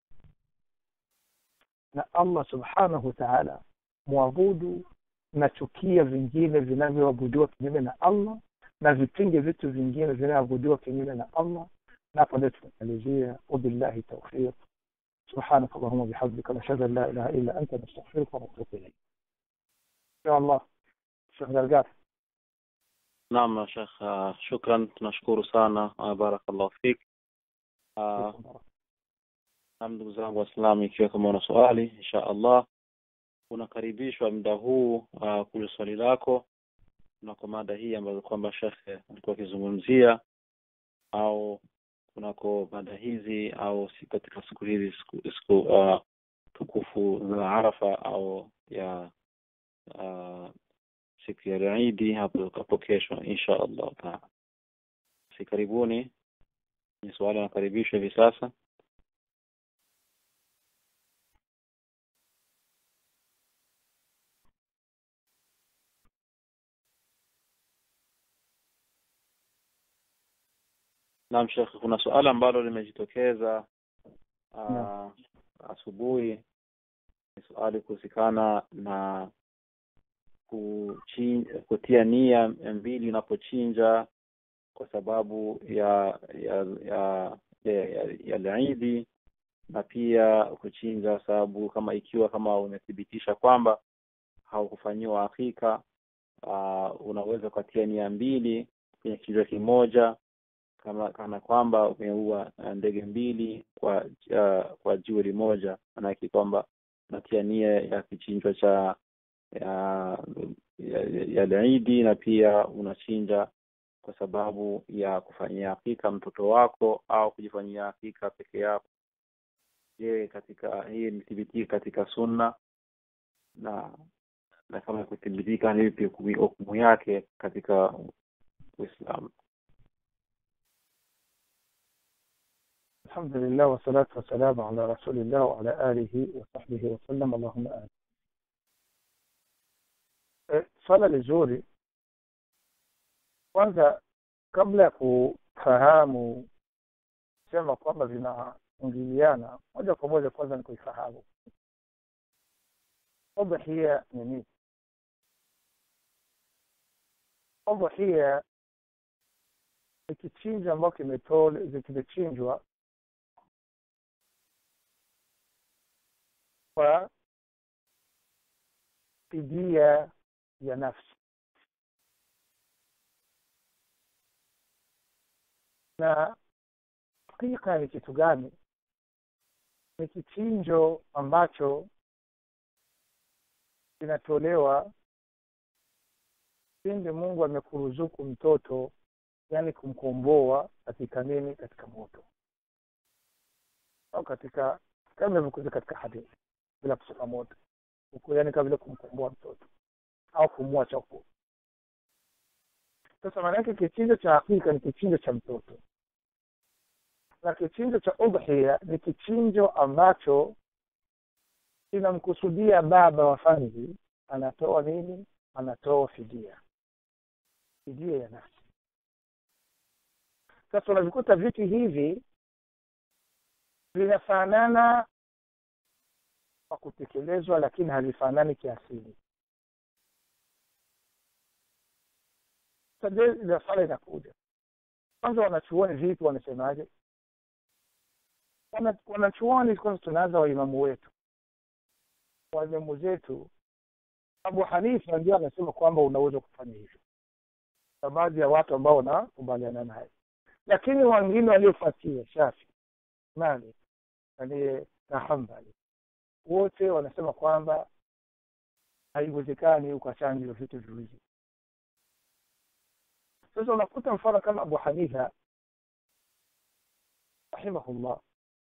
na allah subhanahu wataala mwabudu na chukia vingine vinavyoabudiwa kinyume na allah na vipinge vitu vingine vinavyoabudiwa kinyume na allah napo ndio tunamalizia wabillahi taufiq سبحانك اللهم وبحمدك نشهد ان لا اله الا انت نستغفرك ونتوب اليك ان شاء الله شيخ درقات naam shekh uh, shukran tunashukuru sana uh, barakallahu fik uh, na ndugu zangu waislamu ikiwa kama una swali insha allah unakaribishwa muda huu uh, kule swali lako na kwa mada hii ambayo kwamba shekhe alikuwa akizungumzia au kunako mada hizi au si katika siku hizi siku, siku uh, tukufu za Arafa au ya uh, siku ya Idi hapo hapo kesho insha Allah taala. Si karibuni, ni swali nakaribishwa hivi sasa. Naam Sheikh, kuna suala ambalo limejitokeza uh, asubuhi ni swali kuhusikana na kuchin- kutia nia mbili unapochinja kwa sababu ya ya ya ya, ya, ya Idi na pia kuchinja sababu kama ikiwa kama umethibitisha kwamba haukufanyiwa hakika uh, unaweza ukatia nia mbili kwenye kichwa kimoja kama kana kwamba umeua uh, ndege mbili kwa uh, kwa jiwe limoja maanake kwamba unatia nia ya kichinjwa cha ya ya, ya, ya Idi na pia unachinja kwa sababu ya kufanyia hakika mtoto wako au kujifanyia hakika peke yako. Je, katika hii imethibitika katika sunna na na kama kuthibitika ni vipi hukumu yake katika Uislamu? الحمد لله والصلاة والسلام على رسول الله وعلى آله وصحبه وسلم اللهم آمين swala lizuri kwanza kabla ya kufahamu sema kwamba vinaingiliana moja kwa moja kwanza ni kuifahamu udhia ni nini udhia ni kichinja ambacho kimetole kimechinjwa kwa fidia ya nafsi na hakika ni kitu gani ni kichinjo ambacho kinatolewa pindi mungu amekuruzuku mtoto yani kumkomboa katika nini katika moto au katika kama ilivyokuja katika hadithi bila kusema moto huku yani kama vile kumkomboa mtoto au kumwacha huko sasa maana yake kichinjo cha hakika ni kichinjo cha mtoto na kichinjo cha udhia ni kichinjo ambacho kinamkusudia baba wa famili anatoa nini anatoa fidia fidia ya nafsi sasa unavikuta vitu hivi vinafanana kwa kutekelezwa lakini havifanani kiasili sasa swala inakuja kwanza wanachuoni vipi wanasemaje wanachuoni kwanza tunaanza waimamu wetu waimamu zetu abu hanifa ndio anasema kwamba unaweza kufanya hivyo na baadhi ya watu ambao wanakubaliana naye lakini wengine waliofuatia shafi malik aliye na hambali wote wanasema kwamba haiwezekani ukachanja hivyo vitu viwili sasa unakuta mfano kama abu hanifa rahimahullah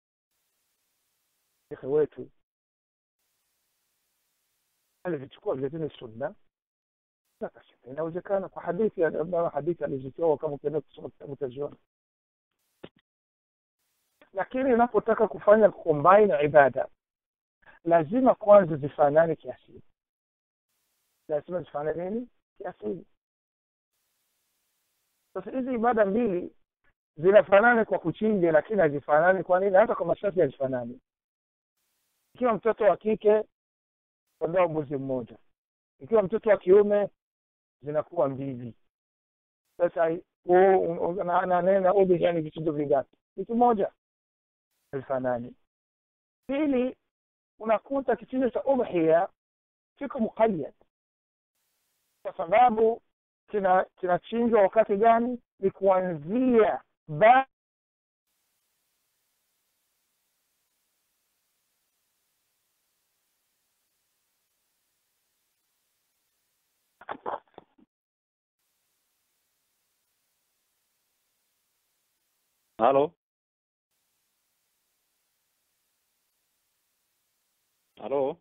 shekhe wetu alivichukua vilevile sunna akasema inawezekana kwa hadithi ambayo hadithi alizitoa kama ukienda kusoma kitabu utaziona lakini unapotaka kufanya combine ibada lazima kwanza zifanane kiasili lazima zifanane nini kiasili sasa hizi ibada mbili zinafanana kwa kuchinja lakini hazifanani kwa nini hata kwa masharti hazifanani ikiwa mtoto wa kike kondoo mbuzi mmoja ikiwa mtoto wa kiume zinakuwa mbili sasa nanena udhiya ni vichinjo vingapi kitu moja havifanani pili unakuta kichinjo cha udhiya kiko muqayyad kwa sababu kinachinjwa kina wakati gani ni kuanzia ba halo halo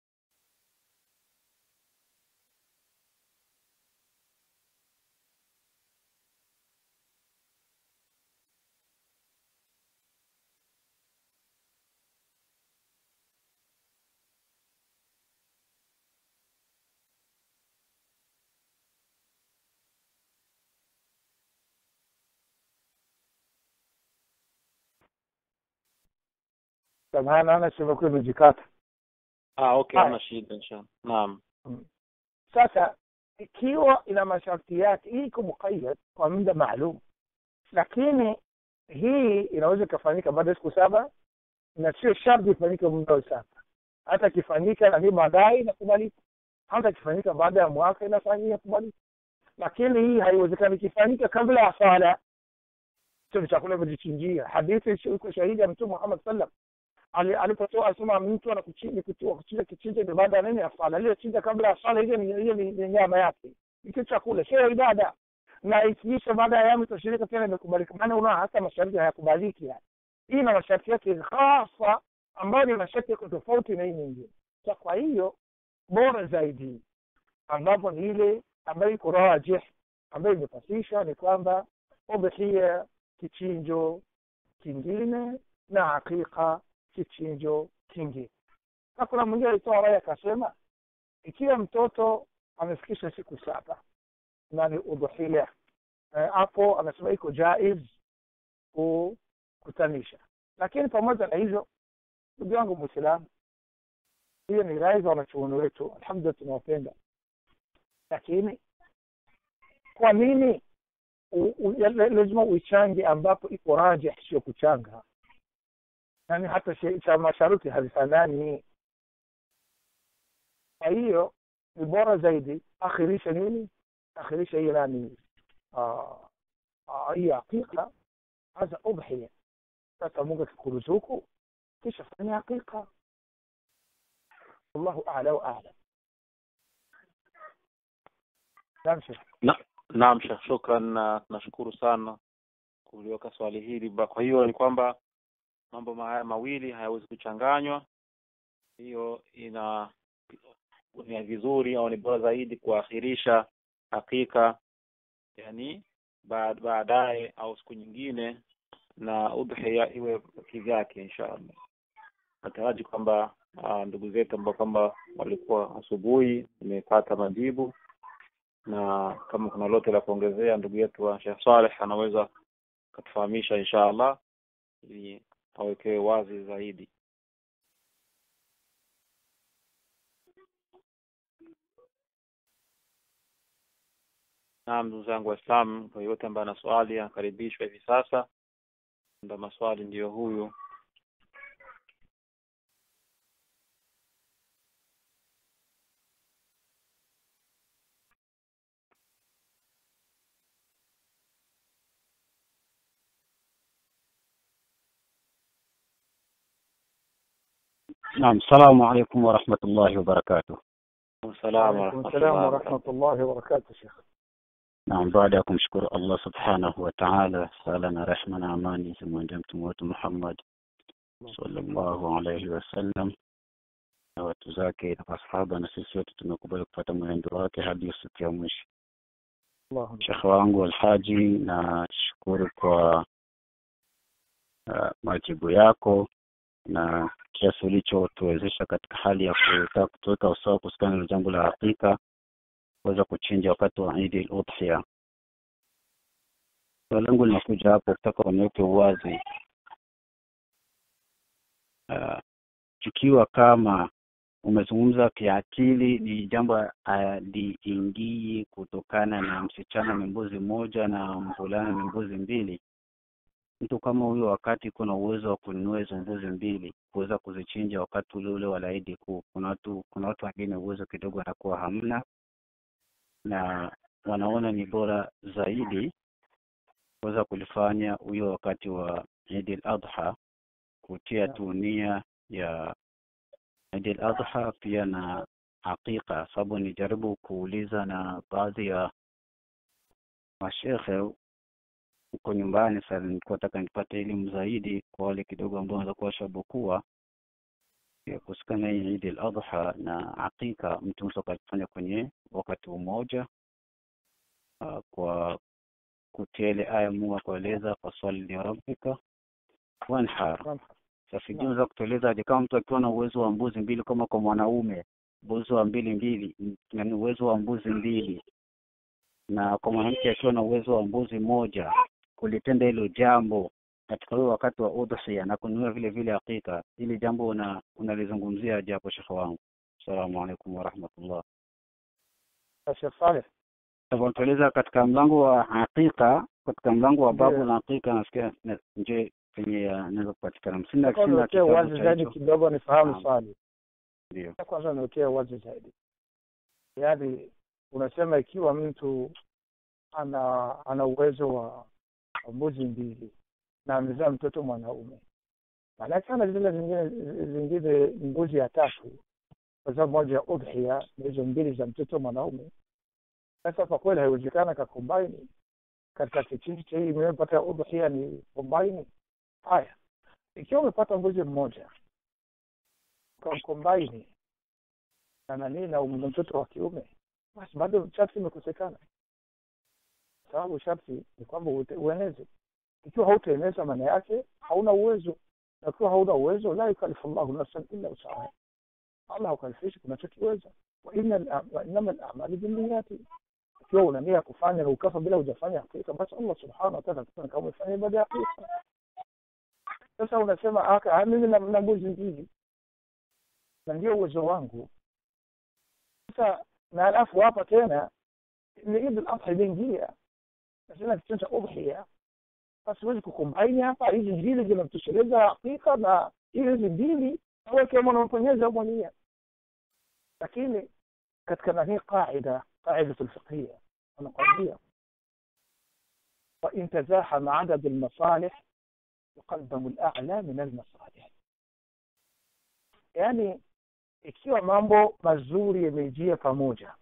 samahani naona simu yako imejikata ah okay Haya. hamna shida inshallah naam sasa ikiwa ina masharti yake hii iko muqayyad kwa muda maalum lakini hii inaweza ikafanyika baada ya siku saba na sio sharti ifanyike muda wa saba hata ikifanyika na hii baadaye inakubalika hata ikifanyika baada ya mwaka inafanyika inakubalika lakini hii haiwezekani ikifanyika kabla ya sala sio chakula imejichinjia hadithi iko shahidi ya mtume Muhammad sallam Ali- alipotoa asema mtu anakuchinja kuchinja kichinja ni baada ya nini ya swala ile chinja kabla ya swala hiyo ni hiyo ni ni nyama yake ni kitu chakula sio ibada na ikiisha baada ya yamu tashirika tena imekubalika maana unaona hata masharti hayakubaliki yani hii na masharti yake hasa ambayo ni masharti yako tofauti na hii nyingine sa kwa hiyo bora zaidi ambapo ni ile ambayo iko rajih ambayo imepasisha ni kwamba udhia kichinjo kingine na hakika kichinjo kingine na kuna mwingine alitoa rai akasema ikiwa mtoto amefikisha siku saba na ni udhuhia eh, hapo anasema iko jaiz kukutanisha lakini pamoja na hivyo ndugu yangu mwislamu hiyo ni rai za wanachuoni wetu alhamdulillah tunawapenda lakini kwa nini u- u- ya- lazima uichange ambapo iko rajih sio kuchanga yani hata shi- cha masharuti hazifanani kwa hiyo ni bora zaidi akhirisha nini akhirisha hii nani ah, ah, hii hakika hasa udhiya sasa mungu akikuruzuku kisha fanya hakika wallahu a'la wa a'lam naam shekh naam shekh shukran na nashukuru sana kuliweka swali hili Ba- kwa hiyo ni kwamba mambo haya mawili hayawezi kuchanganywa hiyo ina ni vizuri au ni bora zaidi kuakhirisha hakika yani ba- baadaye au siku nyingine na udhiya iwe kivyake inshallah nataraji kwamba ah, ndugu zetu ambao kwamba walikuwa asubuhi imepata majibu na kama kuna lote la kuongezea ndugu yetu wa Sheikh Saleh anaweza katufahamisha insha Allah ili awekewe wazi zaidi naam ndugu zangu waislamu kwa yote ambaye ana swali anakaribishwa hivi sasa ndio maswali ndiyo huyu نعم السلام عليكم ورحمة الله وبركاته السلام وعليكم ورحمة السلام الله ورحمة الله وبركاته شيخ نعم baada ya kumshukuru Allah subhanahu wa ta'ala sala na rehma na amani zimwendee mtume wetu Muhammad sallallahu alayhi wasallam na watu zake na masahaba na sisi wote tumekubali kupata mwenendo wake hadi siku ya mwisho اللهم shekhe wangu alhaji na shukuru kwa uh, majibu yako na kiasi ulichotuwezesha katika hali ya kutaka kutuweka usawa kuhusiana na jambo la hakika kuweza kuchinja wakati wa Eid al-Udhiya. Swali langu linakuja hapo kutaka uniweke uwazi uh, ikiwa kama umezungumza kiakili ni jambo aliingii kutokana na msichana ni mbuzi moja na mvulana ni mbuzi mbili mtu kama huyo wakati kuna uwezo wa kununua hizo mbuzi mbili kuweza kuzichinja wakati ule ule wa laidi kuu kuna watu kuna watu wengine uwezo kidogo anakuwa hamna na wanaona ni bora zaidi kuweza kulifanya huyo wakati wa Eid al-Adha kutia tu nia ya Eid al-Adha pia na hakika sababu nijaribu kuuliza na baadhi ya mashekhe uko nyumbani sasa nilikuwa nataka nipate elimu zaidi kwa wale kidogo ambao wanaweza kuwa washabokuwa ya kuhusikana hii Eid al-Adha na hakika mtu mtu akafanya kwenye wakati mmoja uh, kwa kutia ile aya Mungu akueleza faswali li rabbika wanhar. Naam. Sasa sijui unaweza kutueleza aje kama mtu akiwa na uwezo wa mbuzi mbili kama kwa mwanaume uwezo wa mbili mbili yani uwezo wa mbuzi mbili na kwa mwanamke akiwa na uwezo wa mbuzi moja kulitenda hilo jambo katika huo wakati wa udhiya na kununua vile vile hakika hili jambo una unalizungumzia japo shekhe wangu assalamu alaikum warahmatullah Sheikh Saleh Sasa tueleza katika mlango wa hakika katika mlango wa babu Ndiyo. la hakika nasikia na- nje penye naweza kupatikana msinda Nataka sina niwekee kitabu wazi cha zaidi hicho kidogo nifahamu Naam. swali. ndio Kwanza niwekee wazi zaidi, yaani unasema ikiwa mtu ana ana uwezo wa wa mbuzi mbili na amezaa mtoto mwanaume, maanake ana zile zingine zingine mbuzi ya tatu, kwa sababu moja ya udhiya na hizo mbili za mtoto mwanaume. Sasa kwa kweli haiwezekana kakombaini katika kichinji cha hii imepata udhiya ni kombaini. Haya, ikiwa umepata mbuzi mmoja ukamkombaini na nani na um- mtoto wa kiume, basi bado sharti imekosekana, sababu sharti ni kwamba ute- ueneze. Ikiwa hautaeneza, maana yake hauna uwezo, na ikiwa hauna uwezo, la yukalifu llahu nafsan illa wusaha, Allah haukalifishi kunachokiweza. Wa inna- wa innama al-a'malu binniyati, ikiwa una nia ya kufanya na ukafa bila hujafanya hakika, basi Allah subhanahu wa ta'ala atakupa kama umefanya ibada ya hakika. Sasa unasema aka ah, mimi na na mbuzi mbili na ndio uwezo wangu sasa na alafu hapa tena ni Eid al-Adha imeingia nasema kitendo cha udhiya basi huwezi kukombaini hapa hizi mbili zinatosheleza hakika na hizi mbili wewe kama unamponyeza mwania lakini katika nani qaida qaida الفقهية anakwambia وإن تزاحم عدد المصالح يقدم الأعلى من المصالح yani ikiwa mambo mazuri yamejia pamoja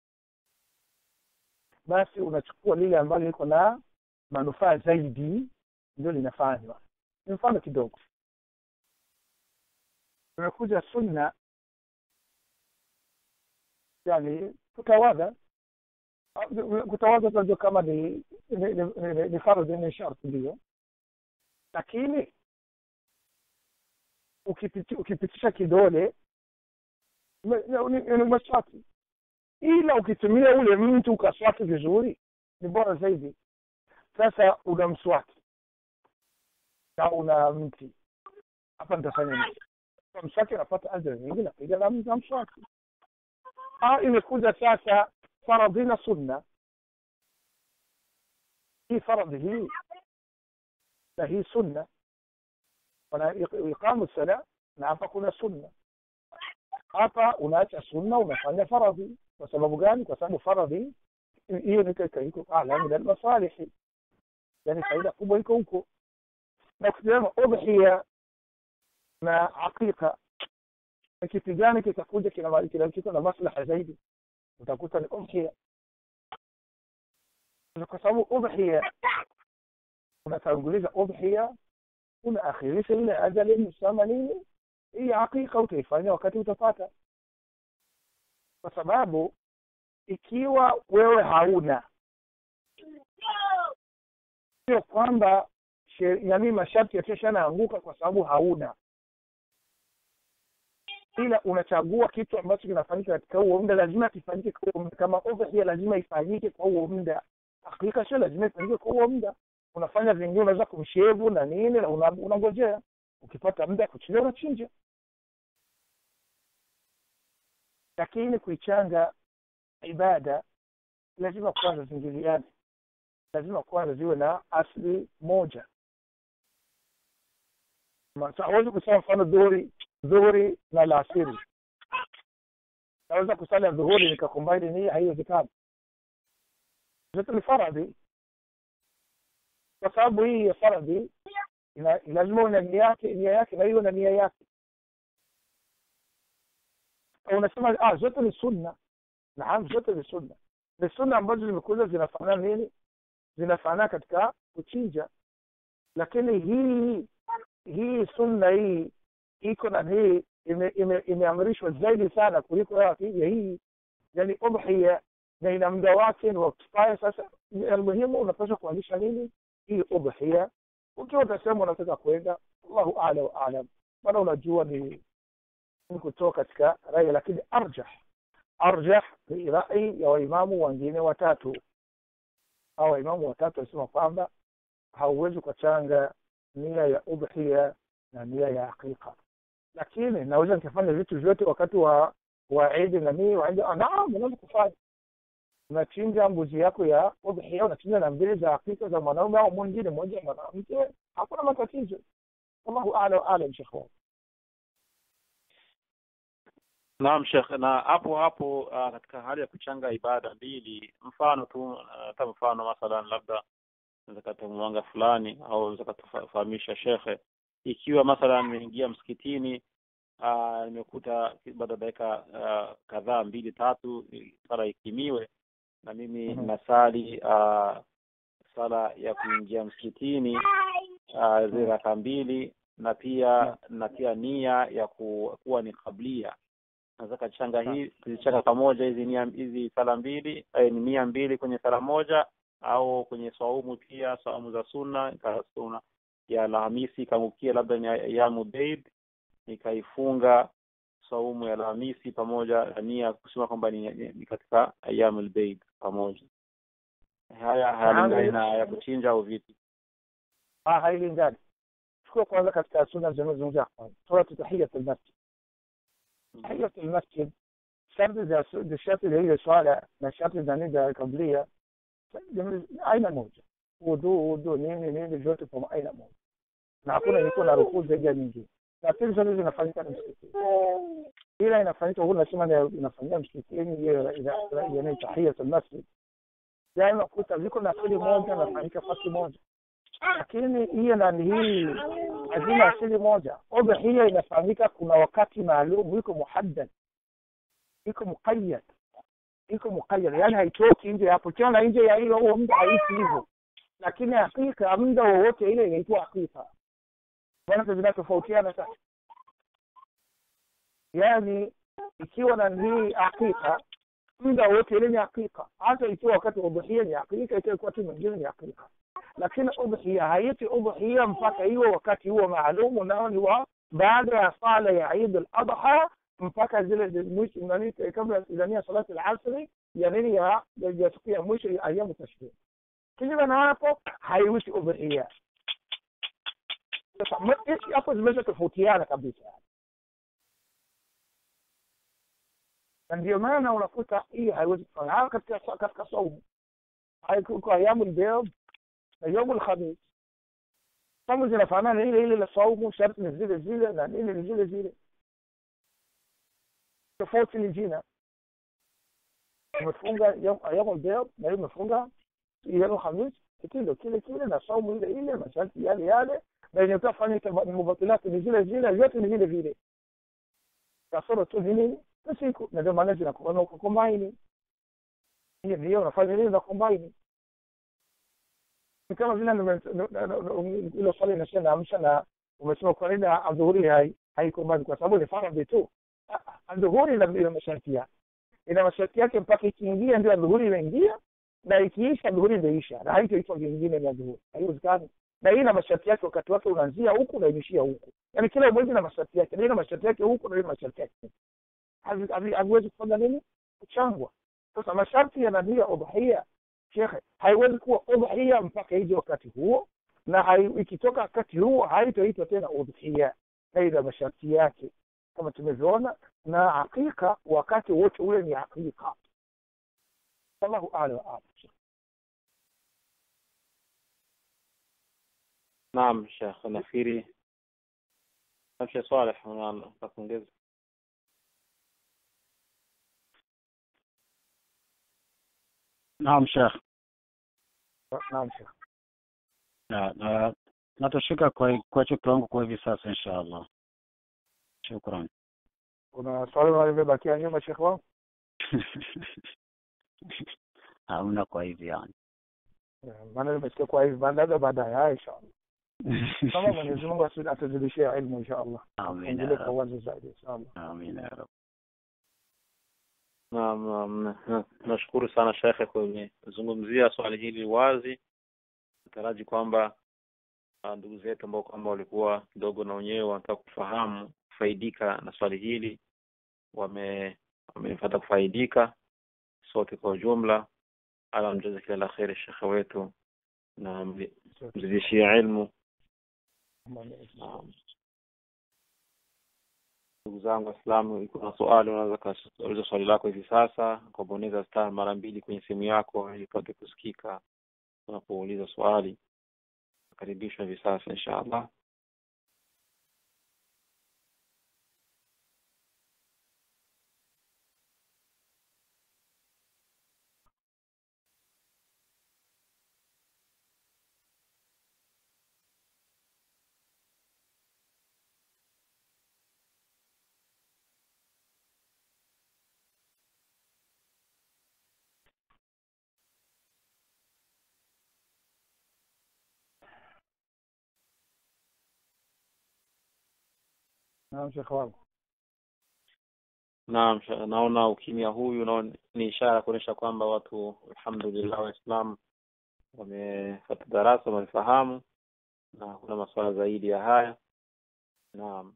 basi unachukua lile ambalo liko na manufaa zaidi ndio linafanywa ni mfano kidogo umekuja sunna yani kutawadha kutawadha tunajua kama ni ni, ni, ni, ni fardhi ni sharti ndio lakini ukipiti, ukipitisha kidole me- ni ni maswaki ila ukitumia ule mtu ukaswaki vizuri ni bora zaidi sasa una mswaki na una mti hapa nitafanya nini kwa mswaki napata ajira nyingi napiga na na mswaki ah imekuja sasa faradhi na sunna hii faradhi hii na hii sunna wana iqamu sala na hapa kuna sunna hapa unaacha sunna unafanya faradhi kwa sababu gani kwa sababu faradhi hiyo ni katika iko ala min almasalihi yani faida kubwa iko huko na ukisema udhiya na hakika ni kitu gani kitakuja kina kina kiko na maslaha zaidi utakuta ni udhiya kwa sababu udhiya unatanguliza udhiya unaakhirisha ile ajali msama nini hii hakika utaifanya wakati utapata kwa sababu ikiwa wewe hauna sio kwamba yani masharti yatashanaanguka kwa sababu hauna ila unachagua kitu ambacho kinafanyika katika huo muda lazima kifanyike kwa huo muda kama udhiya lazima ifanyike kwa huo muda hakika sio lazima ifanyike kwa huo muda unafanya vingine unaweza kumshevu na nini na una- unangojea ukipata muda kuchinja unachinja lakini kuichanga ibada lazima kwanza zingiliane lazima kwanza ziwe na asli moja Ma- sa- hawezi kusema mfano dhuhuri dhuhuri na laasiri naweza kusali dhuhuri nikakombaini nii haiwezekani zote ni faradhi kwa sababu hii ya faradhi ina- lazima una nia yake nia yake na hiyo na nia yake unasema ah zote ni sunna naam zote ni sunna ni sunna ambazo zimekuja zinafanana nini zinafanana katika kuchinja lakini hii hii sunna hii iko na hii imeamrishwa ime, ime zaidi sana kuliko ya hii yani udhiya na ina muda wake ni wakifaya sasa almuhimu unapaswa kuanzisha nini hii udhiya ukiwa utasema unataka kwenda allahu ala wa alam maana unajua ni ni kutoka katika rai lakini arjah arjah ni rai ya waimamu wengine watatu au waimamu watatu walisema kwamba hauwezi ukachanga nia ya udhiya na nia ya aqiqa lakini naweza nikafanya vitu vyote wakati wa wa idi na nii naam unaweza kufanya unachinja mbuzi yako ya udhiya unachinja na mbili za hakika za mwanaume au mwingine mmoja mwanamke hakuna matatizo wallahu ala wa alam shekh wangu naam shekh na hapo hapo uh, katika hali ya kuchanga ibada mbili mfano tu hata uh, mfano mathalan labda zakata mwanga fulani au zakatufahamisha shekhe ikiwa mathalan nimeingia msikitini uh, nimekuta baada ya dakika uh, kadhaa mbili tatu sala ikimiwe na mimi mm-hmm. nasali uh, sala ya kuingia msikitini uh, zile raka mbili na pia Yeah. na pia nia ya ku, kuwa ni kablia nataka changa hii kuzichanga pamoja hizi nia hizi sala mbili eh, ni nia mbili kwenye sala moja au kwenye swaumu pia swaumu za sunna ika- sunna ya Alhamisi ikaangukia labda ni ayamu beid nikaifunga saumu ya Alhamisi pamoja na nia kusema kwamba ni, ni, ni katika ayamul beid pamoja haya hayalingani na ya kuchinja au vipi ah hailingani chukua kwanza katika sunna zinazozungumzia kwanza suratu tahiyat almasjid tahiyat almasjid sharti za za sharti za ile swala na sharti za nini za kablia aina moja wudu wudu nini nini vyote kwa aina moja na hakuna iko na rukuu zaidi ya nyingine na pili zote zinafanyika na msikitini ila inafanyika huku nasema ni inafanyika msikitini hiyo yani tahiyat almasjid daima kuta viko na asili moja nafanyika fasi moja lakini hiyo nani hii hazina asili moja udhiya inafanyika kuna wakati maalum iko muhaddad iko muqayyad iko muqayyad yani haitoki nje hapo tena nje ya hiyo huo muda haisi hivyo lakini hakika muda wowote ile inaitwa hakika bwana zinatofautiana sasa yani ikiwa na hii hakika muda wote ile ni hakika hata ikiwa wakati wa udhiya ni hakika ikiwa wakati mwingine ni hakika lakini udhiya haiti udhiya mpaka hiyo wakati huo maalum nao ni wa baada ya sala ya Eid al-Adha mpaka zile mwisho nani kabla ya salati al-asri ya nini ya ya siku ya mwisho ya ayamu tashrik kinyume na hapo haiwishi udhiya sasa m- hapo zimeweza tofautiana kabisa na ndio maana unakuta hii haiwezi kufanya hata katika katika saumu haikuko ayamu al-bayd na yaumu alkhamis saumu zinafanana ile ile la saumu sharti ni zile zile na nini ni zile zile tofauti ni jina umefunga yaumu albayad na hiyo umefunga yaumu alkhamis kitendo kile kile na saumu ile ile masharti yale yale na yenye utafanya mubatilati ni zile zile vyote ni vile vile kasoro tu ni nini ni siku na ndio maana zinakuwa kukombaini hiyo ndio unafanya nini na kombaini ni kama vile ile swali inasema naamsha na umesema kwa nini adhuhuri hai haiko mbali kwa sababu ni faradhi tu adhuhuri ina ina masharti yake ina masharti yake mpaka ikiingia ndio adhuhuri inaingia na ikiisha adhuhuri inaisha na haitoitwa vingine ni adhuhuri haiwezekani na hii ina masharti yake wakati wake unaanzia huku na inaishia huku yaani kila mwezi na masharti yake na ina masharti yake huku na ina masharti yake haviwezi kufanya nini kuchangwa sasa masharti yanadia udhia shekhe haiwezi kuwa udhiya mpaka ije wakati huo na hai, ikitoka wakati huo haitoitwa tena udhiya na ina masharti yake kama tumevyoona na hakika wakati wote ule ni hakika wallahu ala wa alam naam shekh nafikiri Sheikh Saleh unataka kuongeza naam shekh naam shekhe na na natoshika kwa kwa kiwango kwa hivi sasa inshallah shukran kuna swali limebakia nyuma shekhe wangu hamna kwa hivi yani maana nimesikia kwa hivi labda baadaye haya inshallah kama Mwenyezi Mungu atuzidishie ilmu inshallah Amin ya endelee kwa Rabb. uwazi zaidi inshallah Amin ya Rabb. Naam, naam, na- na- nashukuru sana shekhe kuzungumzia swali hili wazi. Nataraji kwamba ah, ndugu zetu ambao kwamba walikuwa kidogo na wenyewe wanataka kufahamu kufaidika na swali hili wame wamepata kufaidika sote kwa ujumla. Ala mjaza kila la kheri shekhe wetu na mzi- mzidishie ilmu. Naam. Ndugu zangu Waislamu, iko na swali, unaweza kuuliza swali lako hivi sasa kwa bonyeza star mara mbili kwenye simu yako ili upate kusikika unapouliza swali. Karibishwa hivi sasa inshallah. naam shekhe wangu Naam, sha- naona ukimya huyu naona ni ishara ya kuonyesha kwamba watu alhamdulillah Waislamu wamefuata darasa, wamefahamu na hakuna masuala zaidi ya haya. Naam.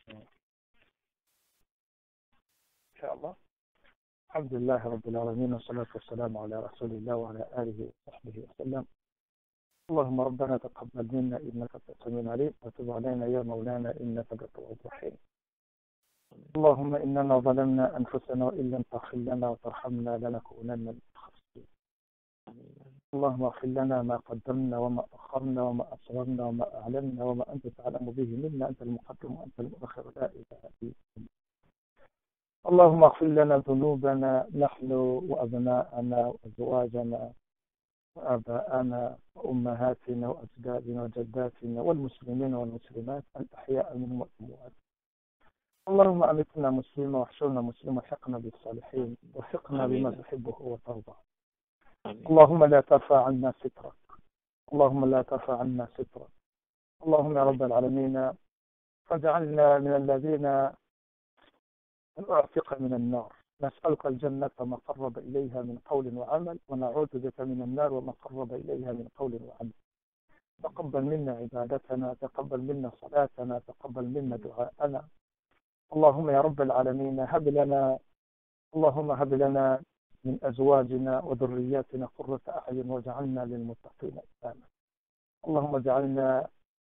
إن شاء الله الحمد لله رب العالمين والصلاة والسلام على رسول الله وعلى آله وصحبه وسلم اللهم ربنا تقبل منا إنك أنت السميع العليم وتب علينا يا مولانا إنك أنت التواب الرحيم اللهم إننا ظلمنا أنفسنا وإن لم تغفر لنا وترحمنا لنكونن من الخاسرين اللهم اغفر لنا ما قدمنا وما أخرنا وما أسررنا وما أعلنا وما أنت تعلم به منا أنت المقدم وأنت المؤخر لا إله إلا أنت اللهم اغفر لنا ذنوبنا نحن وأبناءنا وأزواجنا وآباءنا وأمهاتنا وأجدادنا وجداتنا والمسلمين والمسلمات الأحياء منهم والأموات اللهم أمتنا مسلما واحشرنا مسلما وحقنا بالصالحين وفقنا بما آمين. تحبه وترضى آمين. اللهم لا ترفع عنا سترك اللهم لا ترفع عنا سترك اللهم يا رب العالمين فاجعلنا من الذين نعتق من النار نسألك الجنة ما قرب إليها من قول وعمل ونعوذ بك من النار وما قرب إليها من قول وعمل تقبل منا عبادتنا تقبل منا صلاتنا تقبل منا دعاءنا اللهم يا رب العالمين هب لنا اللهم هب لنا من أزواجنا وذرياتنا قرة أعين واجعلنا للمتقين إماما اللهم اجعلنا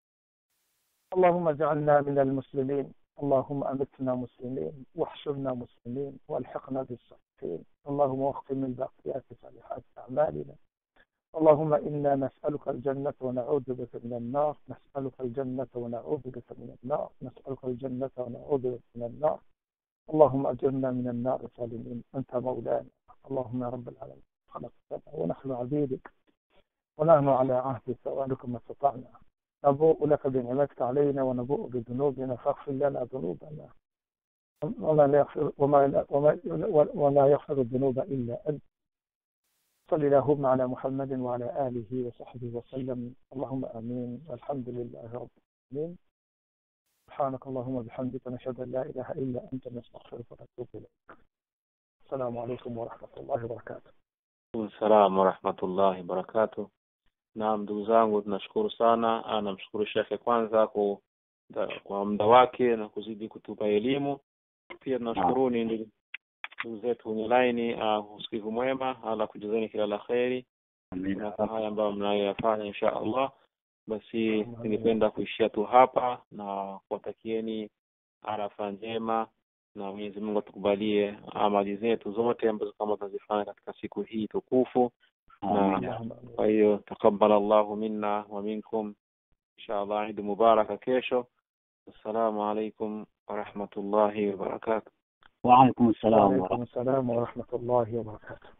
اللهم اجعلنا من المسلمين اللهم أمتنا مسلمين واحشرنا مسلمين والحقنا بالصالحين اللهم واختم الباقيات صالحات أعمالنا اللهم إنا نسألك الجنة ونعوذ بك من النار نسألك الجنة ونعوذ بك من النار نسألك الجنة ونعوذ بك من النار اللهم أجرنا من النار سالمين أنت مولانا اللهم يا رب العالمين خلقتنا ونحن عبيدك ونحن على عهدك وعدك ما استطعنا نبوء لك بنعمتك علينا ونبوء بذنوبنا فاغفر لنا ذنوبنا وما لا يغفر وما لا وما ولا يغفر الذنوب الا انت صل اللهم على محمد وعلى اله وصحبه وسلم اللهم امين والحمد لله رب العالمين سبحانك اللهم وبحمدك نشهد ان لا اله الا انت نستغفرك ونتوب اليك السلام عليكم ورحمه الله وبركاته Salamu wa rahmatullahi wabarakatuh. Naam, ndugu zangu, tunashukuru sana. Ah, Namshukuru shekhe kwanza kwa kwa muda wake na kuzidi kutupa elimu. Pia tunashukuruni ndugu ndugu zetu kwenye laini, uh, usikivu mwema, ala kujazeni kila la kheri Amina. na haya ambayo mnayoyafanya insha Allah. Basi ningependa kuishia tu hapa na kuwatakieni arafa njema na Mwenyezi Mungu atukubalie amali zetu zote ambazo kama tunazifanya katika siku hii tukufu. Amina. Kwa hiyo taqabbal Allahu minna wa minkum, insha Allah Eid mubaraka kesho. Assalamu alaikum wa rahmatullahi wa barakatuh. Wa alaikum salam wa وعليكم السلام ورحمه الله وبركاته